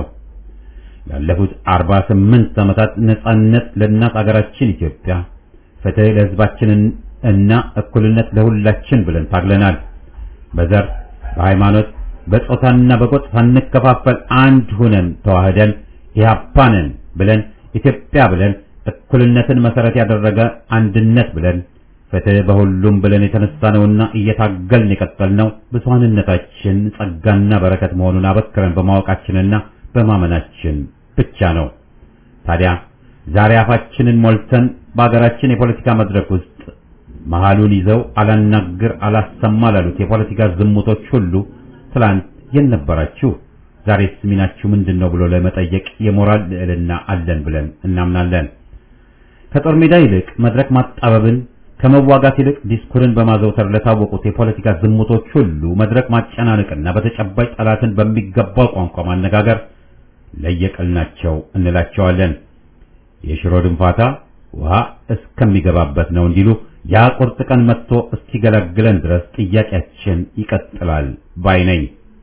Speaker 3: ላለፉት 48 ዓመታት ነጻነት ለእናት አገራችን ኢትዮጵያ፣ ፍትህ ለህዝባችን እና እኩልነት ለሁላችን ብለን ታግለናል። በዘር በሃይማኖት በጾታና በጎጥ ሳንከፋፈል አንድ ሁነን ተዋህደን ኢህአፓንን ብለን ኢትዮጵያ ብለን እኩልነትን መሰረት ያደረገ አንድነት ብለን ፍትህ በሁሉም ብለን የተነሳነውና እየታገልን የቀጠልነው ብዙሃንነታችን ጸጋና በረከት መሆኑን አበክረን በማወቃችንና በማመናችን ብቻ ነው። ታዲያ ዛሬ አፋችንን ሞልተን በአገራችን የፖለቲካ መድረክ ውስጥ መሃሉን ይዘው አላናግር አላሰማ ላሉት የፖለቲካ ዝሙቶች ሁሉ ትላንት የት ነበራችሁ? ዛሬስ ሚናችሁ ምንድን ነው ብሎ ለመጠየቅ የሞራል ልዕልና አለን ብለን እናምናለን። ከጦር ሜዳ ይልቅ መድረክ ማጣበብን ከመዋጋት ይልቅ ዲስኩርን በማዘውተር ለታወቁት የፖለቲካ ዝሙቶች ሁሉ መድረክ ማጨናነቅና በተጨባጭ ጠላትን በሚገባው ቋንቋ ማነጋገር ለየቅል ናቸው እንላቸዋለን። የሽሮ ድንፋታ ውሃ እስከሚገባበት ነው እንዲሉ ያ ቁርጥ ቀን መጥቶ እስኪገላግለን ድረስ ጥያቄያችን ይቀጥላል ባይ ነኝ።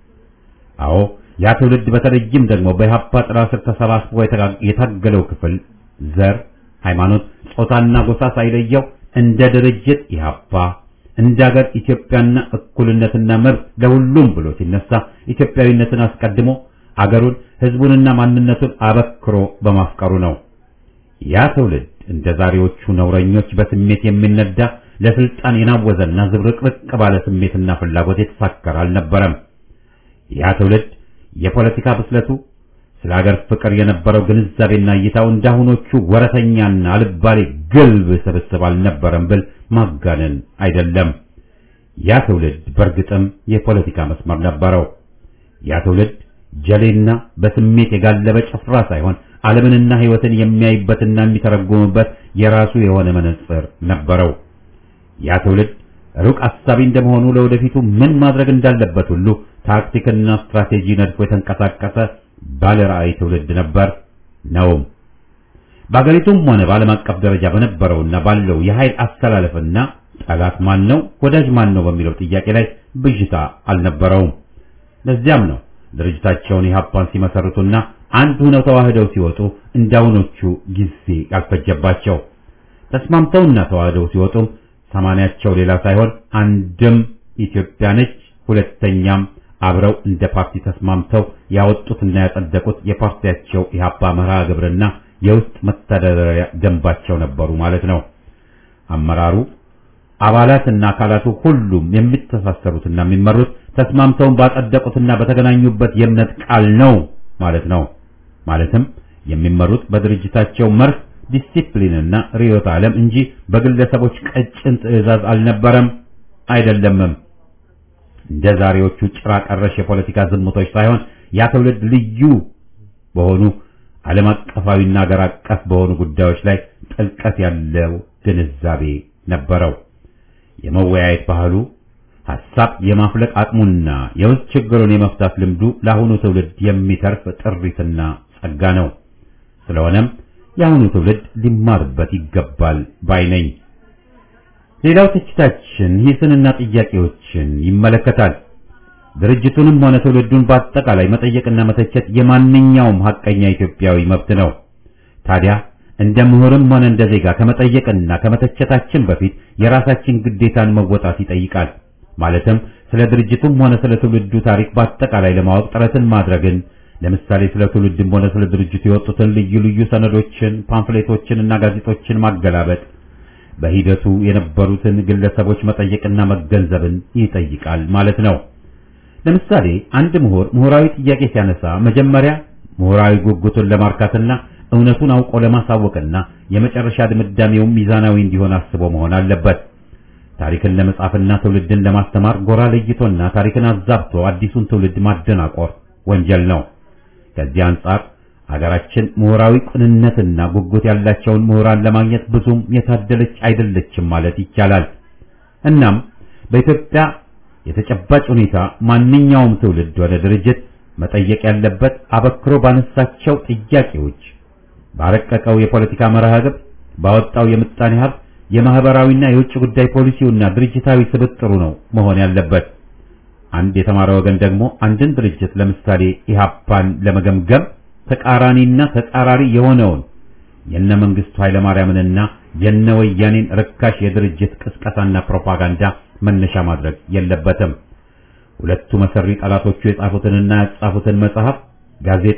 Speaker 3: አዎ ያ ትውልድ በተለይም ደግሞ በኢህአፓ ጥላ ስር ተሰባስቦ የታገለው ክፍል ዘር፣ ሃይማኖት፣ ጾታና ጎሳ ሳይለየው እንደ ድርጅት ኢህአፓ እንደ ሀገር ኢትዮጵያና እኩልነትና መብት ለሁሉም ብሎ ሲነሳ ኢትዮጵያዊነትን አስቀድሞ አገሩን ህዝቡንና ማንነቱን አበክሮ በማፍቀሩ ነው። ያ ትውልድ እንደ ዛሬዎቹ ነውረኞች በስሜት የሚነዳ ለስልጣን የናወዘና ዝብርቅርቅ ባለ ስሜትና ፍላጎት የተሳከረ አልነበረም። ያ ትውልድ የፖለቲካ ብስለቱ ስለ ሀገር ፍቅር የነበረው ግንዛቤና እይታው እንዳሁኖቹ ወረተኛና አልባሌ ግልብ ስብስብ አልነበረም ብል ማጋነን አይደለም። ያ ትውልድ በእርግጥም የፖለቲካ መስመር ነበረው። ያ ትውልድ ጀሌና በስሜት የጋለበ ጭፍራ ሳይሆን ዓለምንና ሕይወትን የሚያይበትና የሚተረጉምበት የራሱ የሆነ መነጽር ነበረው። ያ ትውልድ ሩቅ አሳቢ እንደመሆኑ ለወደፊቱ ምን ማድረግ እንዳለበት ሁሉ ታክቲክና ስትራቴጂ ነድፎ የተንቀሳቀሰ ባለ ራዕይ ትውልድ ነበር ነውም። በአገሪቱም ሆነ በዓለም አቀፍ ደረጃ በነበረውና ባለው የኃይል አስተላለፍና ጠላት ማን ነው፣ ወዳጅ ማን ነው በሚለው ጥያቄ ላይ ብዥታ አልነበረውም። ለዚያም ነው ድርጅታቸውን ኢህአፓን ሲመሰርቱና አንድ ሆነው ተዋህደው ሲወጡ እንዳውኖቹ ጊዜ ያልፈጀባቸው። ተስማምተውና ተዋህደው ሲወጡም ሰማንያቸው ሌላ ሳይሆን አንድም ኢትዮጵያ ነች፣ ሁለተኛም አብረው እንደ ፓርቲ ተስማምተው ያወጡትና ያጸደቁት የፓርቲያቸው ኢህአፓ መርሃ ግብርና የውስጥ መተዳደሪያ ደንባቸው ነበሩ ማለት ነው። አመራሩ አባላትና አካላቱ ሁሉም የሚተሳሰሩትና የሚመሩት ተስማምተውን ባጸደቁትና በተገናኙበት የእምነት ቃል ነው ማለት ነው። ማለትም የሚመሩት በድርጅታቸው መርህ ዲሲፕሊንና ርዕዮተ ዓለም እንጂ በግለሰቦች ቀጭን ትዕዛዝ አልነበረም አይደለምም። እንደ ዛሬዎቹ ጭራ ቀረሽ የፖለቲካ ዝሙቶች ሳይሆን ያ ትውልድ ልዩ በሆኑ ዓለም አቀፋዊና ሀገር አቀፍ በሆኑ ጉዳዮች ላይ ጥልቀት ያለው ግንዛቤ ነበረው። የመወያየት ባህሉ፣ ሐሳብ የማፍለቅ አቅሙና የውስጥ ችግሩን የመፍታት ልምዱ ለአሁኑ ትውልድ የሚተርፍ ጥሪትና ጸጋ ነው። ስለሆነም የአሁኑ ትውልድ ሊማርበት ይገባል ባይ ነኝ። ሌላው ትችታችን ሂስንና ጥያቄዎችን ይመለከታል። ድርጅቱንም ሆነ ትውልዱን በአጠቃላይ መጠየቅና መተቸት የማንኛውም ሐቀኛ ኢትዮጵያዊ መብት ነው። ታዲያ እንደ ምሁርም ሆነ እንደ ዜጋ ከመጠየቅና ከመተቸታችን በፊት የራሳችን ግዴታን መወጣት ይጠይቃል። ማለትም ስለ ድርጅቱም ሆነ ስለ ትውልዱ ታሪክ በአጠቃላይ ለማወቅ ጥረትን ማድረግን ለምሳሌ ስለ ትውልድም ሆነ ስለ ድርጅቱ የወጡትን ልዩ ልዩ ሰነዶችን፣ ፓምፍሌቶችን እና ጋዜጦችን ማገላበጥ በሂደቱ የነበሩትን ግለሰቦች መጠየቅና መገንዘብን ይጠይቃል ማለት ነው። ለምሳሌ አንድ ምሁር ምሁራዊ ጥያቄ ሲያነሳ መጀመሪያ ምሁራዊ ጉጉቱን ለማርካትና እውነቱን አውቆ ለማሳወቅና የመጨረሻ ድምዳሜው ሚዛናዊ እንዲሆን አስቦ መሆን አለበት። ታሪክን ለመጻፍና ትውልድን ለማስተማር ጎራ ለይቶና ታሪክን አዛብቶ አዲሱን ትውልድ ማደናቆር ወንጀል ነው። ከዚህ አንጻር አገራችን ምሁራዊ ቅንነትና ጉጉት ያላቸውን ምሁራን ለማግኘት ብዙም የታደለች አይደለችም ማለት ይቻላል። እናም በኢትዮጵያ የተጨባጭ ሁኔታ ማንኛውም ትውልድ ወደ ድርጅት መጠየቅ ያለበት አበክሮ ባነሳቸው ጥያቄዎች፣ ባረቀቀው የፖለቲካ መርሃ ግብር፣ ባወጣው የምጣኔ ሀብት፣ የማህበራዊና የውጭ ጉዳይ ፖሊሲውና ድርጅታዊ ስብጥሩ ነው መሆን ያለበት። አንድ የተማረ ወገን ደግሞ አንድን ድርጅት ለምሳሌ ኢህአፓን ለመገምገም ተቃራኒና ተጻራሪ የሆነውን የነ መንግስቱ ኃይለማርያምንና የነ ወያኔን ርካሽ የድርጅት ቅስቀሳና ፕሮፓጋንዳ መነሻ ማድረግ የለበትም። ሁለቱ መሰሪ ጠላቶቹ የጻፉትንና ያጻፉትን መጽሐፍ፣ ጋዜጣ፣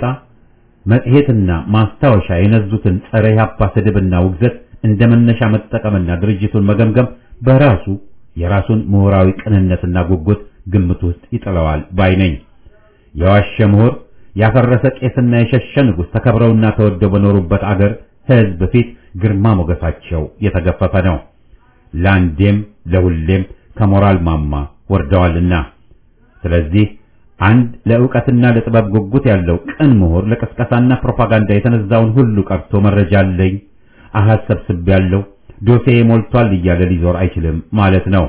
Speaker 3: መጽሔትና ማስታወሻ የነዙትን ጸረ ኢህአፓ ስድብና ውግዘት እንደ መነሻ መጠቀምና ድርጅቱን መገምገም በራሱ የራሱን ምሁራዊ ቅንነትና ጉጉት ግምት ውስጥ ይጥለዋል ባይ ነኝ። የዋሸ ምሁር ያፈረሰ ቄስና የሸሸ ንጉሥ ተከብረውና ተወደው በኖሩበት አገር ሕዝብ ፊት ግርማ ሞገሳቸው የተገፈፈ ነው። ለአንዴም ለሁሌም ከሞራል ማማ ወርደዋልና። ስለዚህ አንድ ለዕውቀትና ለጥበብ ጉጉት ያለው ቅን ምሁር ለቅስቀሳና ፕሮፓጋንዳ የተነዛውን ሁሉ ቀርቶ መረጃ አለኝ፣ አሃዝ ሰብስቤያለሁ፣ ዶሴ ሞልቷል እያለ ሊዞር አይችልም ማለት ነው።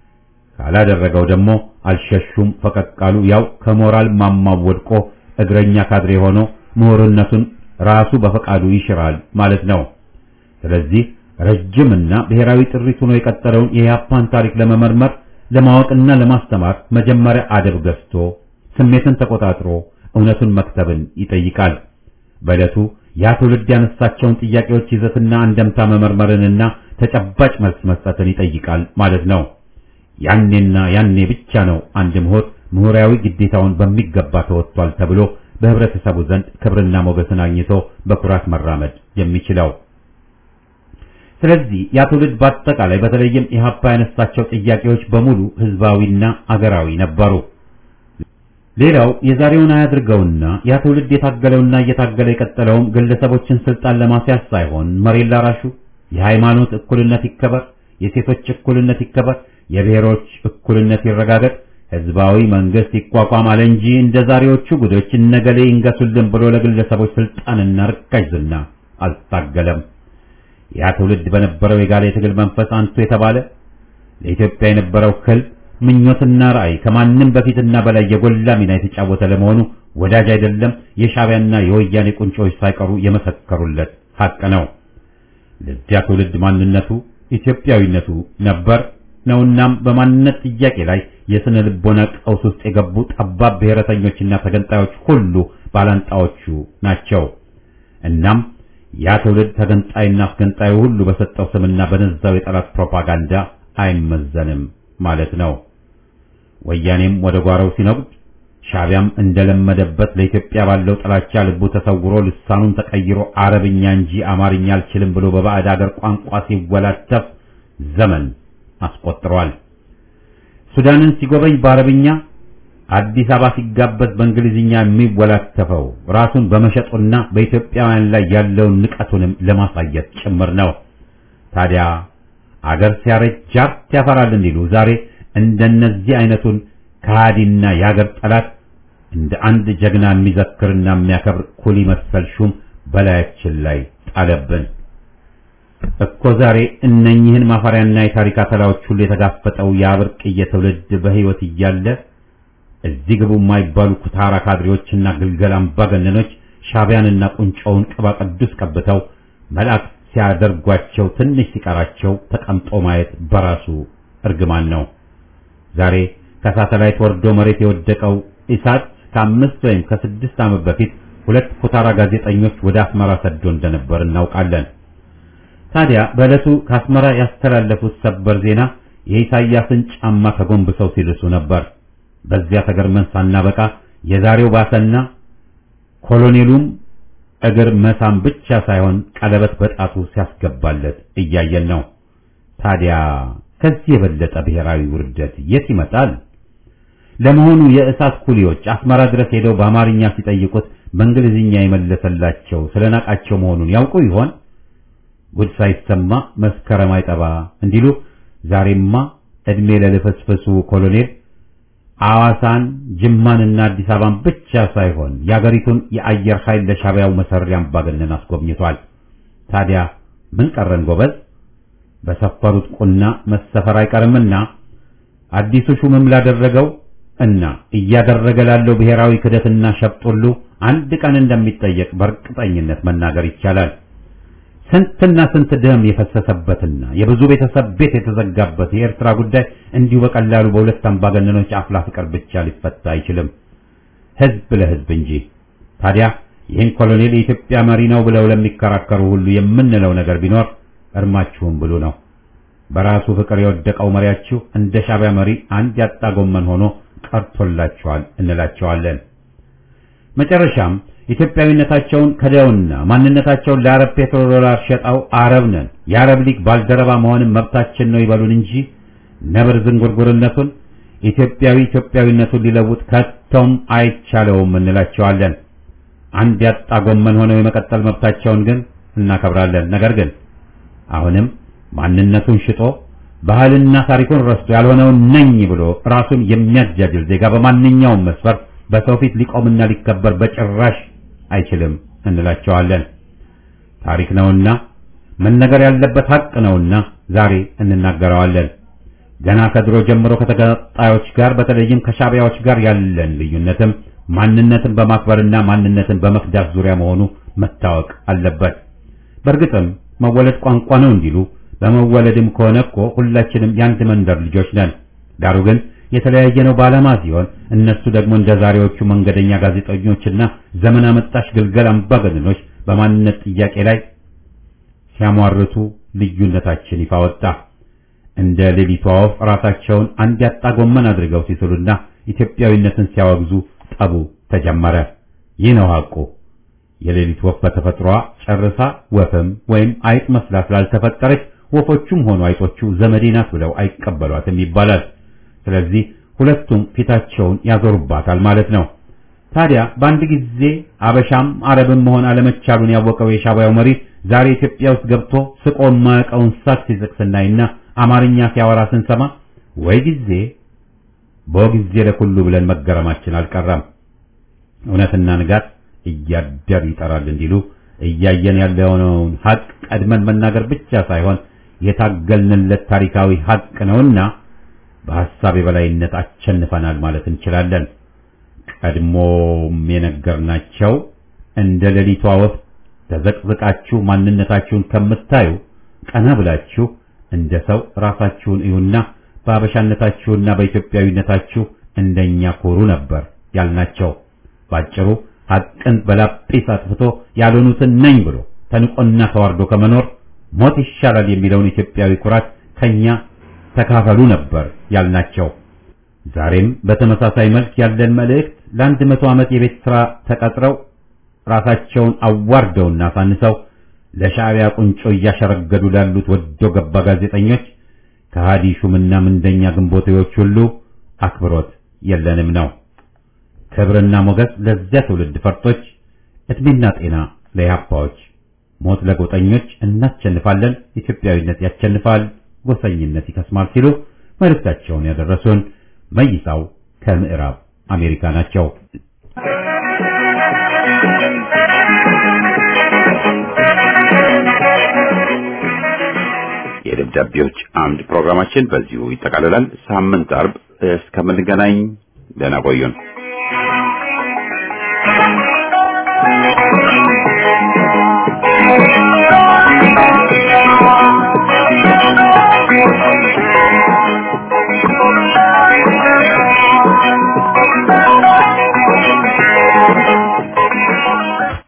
Speaker 3: ካላደረገው ደግሞ አልሸሹም ፈቀቃሉ ያው ከሞራል ማማው ወድቆ እግረኛ ካድሬ ሆኖ ምሁርነቱን ራሱ በፈቃዱ ይሽራል ማለት ነው። ስለዚህ ረጅምና ብሔራዊ ጥሪት ሆኖ የቀጠለውን የኢህአፓን ታሪክ ለመመርመር ለማወቅና ለማስተማር መጀመሪያ አደብ ገዝቶ ስሜትን ተቆጣጥሮ እውነቱን መክተብን ይጠይቃል። በዕለቱ ያ ትውልድ ያነሳቸውን ጥያቄዎች ይዘትና አንደምታ መመርመርንና ተጨባጭ መልስ መስጠትን ይጠይቃል ማለት ነው። ያኔና ያኔ ብቻ ነው አንድ ምሁር ምሁራዊ ግዴታውን በሚገባ ተወጥቷል ተብሎ በህብረተሰቡ ዘንድ ክብርና ሞገስን አግኝቶ በኩራት መራመድ የሚችለው። ስለዚህ ያ ትውልድ በአጠቃላይ በተለይም ኢህአፓ ያነሳቸው ጥያቄዎች በሙሉ ህዝባዊና አገራዊ ነበሩ። ሌላው የዛሬውን አያድርገውና ያ ትውልድ የታገለውና እየታገለ የቀጠለውም ግለሰቦችን ስልጣን ለማስያዝ ሳይሆን መሬት ላራሹ የሃይማኖት እኩልነት ይከበር፣ የሴቶች እኩልነት ይከበር፣ የብሔሮች እኩልነት ይረጋገጥ፣ ህዝባዊ መንግስት ይቋቋም አለ እንጂ እንደ ዛሬዎቹ ጉዶች እነገሌ ይንገሱልን ብሎ ለግለሰቦች ስልጣንና ርካሽ ዝና አልታገለም። ያ ትውልድ በነበረው የጋለ የትግል መንፈስ አንቱ የተባለ ለኢትዮጵያ የነበረው ህልም ምኞትና ራዕይ ከማንም በፊትና በላይ የጎላ ሚና የተጫወተ ለመሆኑ ወዳጅ አይደለም የሻዕቢያና የወያኔ ቁንጮች ሳይቀሩ የመሰከሩለት ሀቅ ነው። ለዚያ ትውልድ ማንነቱ ኢትዮጵያዊነቱ ነበር ነውናም በማንነት ጥያቄ ላይ የስነ ልቦና ቀውስ ውስጥ የገቡ ጠባብ ብሔረተኞችና ተገንጣዮች ሁሉ ባላንጣዎቹ ናቸው። እናም ያ ትውልድ ተገንጣይና አስገንጣዩ ሁሉ በሰጠው ስምና በነዛው የጠላት ፕሮፓጋንዳ አይመዘንም ማለት ነው። ወያኔም ወደ ጓሮው ሲነጉድ ሻዕቢያም እንደለመደበት ለኢትዮጵያ ባለው ጥላቻ ልቡ ተሰውሮ ልሳኑን ተቀይሮ አረብኛ እንጂ አማርኛ አልችልም ብሎ በባዕድ አገር ቋንቋ ሲወላተፍ ዘመን አስቆጥሯል። ሱዳንን ሲጎበኝ በአረብኛ፣ አዲስ አበባ ሲጋበዝ በእንግሊዝኛ የሚወላተፈው ራሱን በመሸጡና በኢትዮጵያውያን ላይ ያለውን ንቀቱንም ለማሳየት ጭምር ነው። ታዲያ አገር ሲያረጅ ጃርት ያፈራል እንዲሉ ዛሬ እንደነዚህ አይነቱን ከሃዲና የአገር ጠላት እንደ አንድ ጀግና የሚዘክርና የሚያከብር ኩሊ መሰል ሹም በላያችን ላይ ጣለብን እኮ ዛሬ እነኚህን ማፈሪያና የታሪክ አተላዎች ሁሉ የተጋፈጠው የአብርቅዬ ትውልድ በሕይወት እያለ እዚህ ግቡ የማይባሉ ኩታራ ካድሬዎችና ግልገል አምባገነኖች ሻዕቢያንና ቁንጮውን ቅባ ቅዱስ ቀብተው መልአክ ሲያደርጓቸው ትንሽ ሲቀራቸው ተቀምጦ ማየት በራሱ እርግማን ነው። ዛሬ ከሳተላይት ወርዶ መሬት የወደቀው ኢሳት ከአምስት ወይም ከስድስት ዓመት በፊት ሁለት ኩታራ ጋዜጠኞች ወደ አስመራ ሰዶ እንደነበር እናውቃለን። ታዲያ በዕለቱ ከአስመራ ያስተላለፉት ሰበር ዜና የኢሳያስን ጫማ ተጎንብሰው ሲልሱ ነበር። በዚያ ተገርመን ሳናበቃ የዛሬው ባሰና ኮሎኔሉም እግር መሳም ብቻ ሳይሆን ቀለበት በጣቱ ሲያስገባለት እያየን ነው። ታዲያ ከዚህ የበለጠ ብሔራዊ ውርደት የት ይመጣል? ለመሆኑ የእሳት ኩሊዎች አስመራ ድረስ ሄደው በአማርኛ ሲጠይቁት በእንግሊዝኛ የመለሰላቸው ስለናቃቸው መሆኑን ያውቁ ይሆን? ጉድ ሳይሰማ መስከረም አይጠባ እንዲሉ ዛሬማ እድሜ ለልፈስፈሱ ኮሎኔል አዋሳን ጅማንና አዲስ አበባን ብቻ ሳይሆን የአገሪቱን የአየር ኃይል ለሻዕቢያው መሰሪያ አምባገነን አስጎብኝቷል። ታዲያ ምን ቀረን ጎበዝ? በሰፈሩት ቁና መሰፈር አይቀርምና አዲሱ ሹምም ላደረገው እና እያደረገ ላለው ብሔራዊ ክደትና ሸፍጥ ሁሉ አንድ ቀን እንደሚጠየቅ በእርግጠኝነት መናገር ይቻላል። ስንትና ስንት ደም የፈሰሰበትና የብዙ ቤተሰብ ቤት የተዘጋበት የኤርትራ ጉዳይ እንዲሁ በቀላሉ በሁለት አምባገነኖች አፍላ ፍቅር ብቻ ሊፈታ አይችልም፣ ህዝብ ለህዝብ እንጂ። ታዲያ ይህን ኮሎኔል የኢትዮጵያ መሪ ነው ብለው ለሚከራከሩ ሁሉ የምንለው ነገር ቢኖር እርማችሁም ብሉ ነው። በራሱ ፍቅር የወደቀው መሪያችሁ እንደ ሻዕቢያ መሪ አንድ ያጣ ጎመን ሆኖ ቀርቶላችኋል እንላቸዋለን። መጨረሻም ኢትዮጵያዊነታቸውን ከደውና ማንነታቸውን ለአረብ ፔትሮ ዶላር ሸጠው አረብ ነን የአረብ ሊግ ባልደረባ መሆንም መብታችን ነው ይበሉን እንጂ ነብር ዝንጉርጉርነቱን ኢትዮጵያዊ ኢትዮጵያዊነቱን ሊለውጥ ከቶም አይቻለውም እንላቸዋለን። አንድ ያጣ ጎመን ሆነው የመቀጠል መብታቸውን ግን እናከብራለን። ነገር ግን አሁንም ማንነቱን ሽጦ ባህልና ታሪኩን ረስቶ ያልሆነውን ነኝ ብሎ ራሱን የሚያጃጅል ዜጋ በማንኛውም መስፈር በሰው ፊት ሊቆምና ሊከበር በጭራሽ አይችልም እንላቸዋለን። ታሪክ ነውና መነገር ያለበት ሀቅ ነውና ዛሬ እንናገረዋለን። ገና ከድሮ ጀምሮ ከተቀጣዮች ጋር በተለይም ከሻዕቢያዎች ጋር ያለን ልዩነትም ማንነትን በማክበርና ማንነትን በመክዳት ዙሪያ መሆኑ መታወቅ አለበት። በእርግጥም መወለድ ቋንቋ ነው እንዲሉ በመወለድም ከሆነ እኮ ሁላችንም የአንድ መንደር ልጆች ነን። ዳሩ ግን የተለያየ ነው ባለማ ሲሆን እነሱ ደግሞ እንደ ዛሬዎቹ መንገደኛ ጋዜጠኞችና ዘመን አመጣሽ ግልገል አምባገነኖች በማንነት ጥያቄ ላይ ሲያሟርቱ ልዩነታችን ይፋ ወጣ። እንደ ሌሊቷ ወፍ ራሳቸውን አንድ ያጣ ጎመን አድርገው ሲስሉና ኢትዮጵያዊነትን ሲያወግዙ ጠቡ ተጀመረ። ይህ ነው ሐቁ። የሌሊት ወፍ በተፈጥሯ ጨርሳ ወፍም ወይም አይጥ መስላ ስላልተፈጠረች ወፎቹም ሆኑ አይጦቹ ዘመዴ ናት ብለው አይቀበሏትም ይባላል። ስለዚህ ሁለቱም ፊታቸውን ያዞሩባታል ማለት ነው። ታዲያ በአንድ ጊዜ አበሻም አረብም መሆን አለመቻሉን ያወቀው የሻዕቢያው መሪ ዛሬ ኢትዮጵያ ውስጥ ገብቶ ስቆ የማያውቀውን ሳት ሲስቅ ስናይና አማርኛ ሲያወራ ስንሰማ ወይ ጊዜ በጊዜ ለኩሉ ብለን መገረማችን አልቀረም። እውነትና ንጋት እያደር ይጠራል እንዲሉ እያየን ያለውን ሀቅ ቀድመን መናገር ብቻ ሳይሆን የታገልንለት ታሪካዊ ሀቅ ነውና በሐሳብ የበላይነት አሸንፈናል ማለት እንችላለን። ቀድሞም የነገርናቸው እንደ ሌሊቷ ወፍ ተዘቅዝቃችሁ ማንነታችሁን ከምታዩ ቀና ብላችሁ እንደ ሰው ራሳችሁን እዩና በአበሻነታችሁና በኢትዮጵያዊነታችሁ እንደኛ ኮሩ ነበር ያልናቸው። ባጭሩ ሐቅን በላጲስ አጥፍቶ ያልሆኑትን ነኝ ብሎ ተንቆና ተዋርዶ ከመኖር ሞት ይሻላል የሚለውን ኢትዮጵያዊ ኩራት ከኛ ተካፈሉ ነበር ያልናቸው። ዛሬም በተመሳሳይ መልክ ያለን መልእክት ለአንድ መቶ ዓመት የቤት ሥራ ተቀጥረው ራሳቸውን አዋርደውና አሳንሰው ለሻዕቢያ ቁንጮ እያሸረገዱ ላሉት ወዶ ገባ ጋዜጠኞች ከሃዲ ሹምና ምንደኛ ግንቦቴዎች ሁሉ አክብሮት የለንም ነው። ክብርና ሞገስ ለዚያ ትውልድ ፈርጦች፣ እድሜና ጤና ለኢህአፓዎች፣ ሞት ለጎጠኞች፣ እናሸንፋለን፣ ኢትዮጵያዊነት ያሸንፋል፣ ጎሰኝነት ይከስማል ሲሉ መልእክታቸውን ያደረሱን መይሳው ከምዕራብ አሜሪካ ናቸው። የደብዳቤዎች አምድ ፕሮግራማችን በዚሁ ይጠቃልላል። ሳምንት አርብ እስከምንገናኝ ደህና ቆዩን።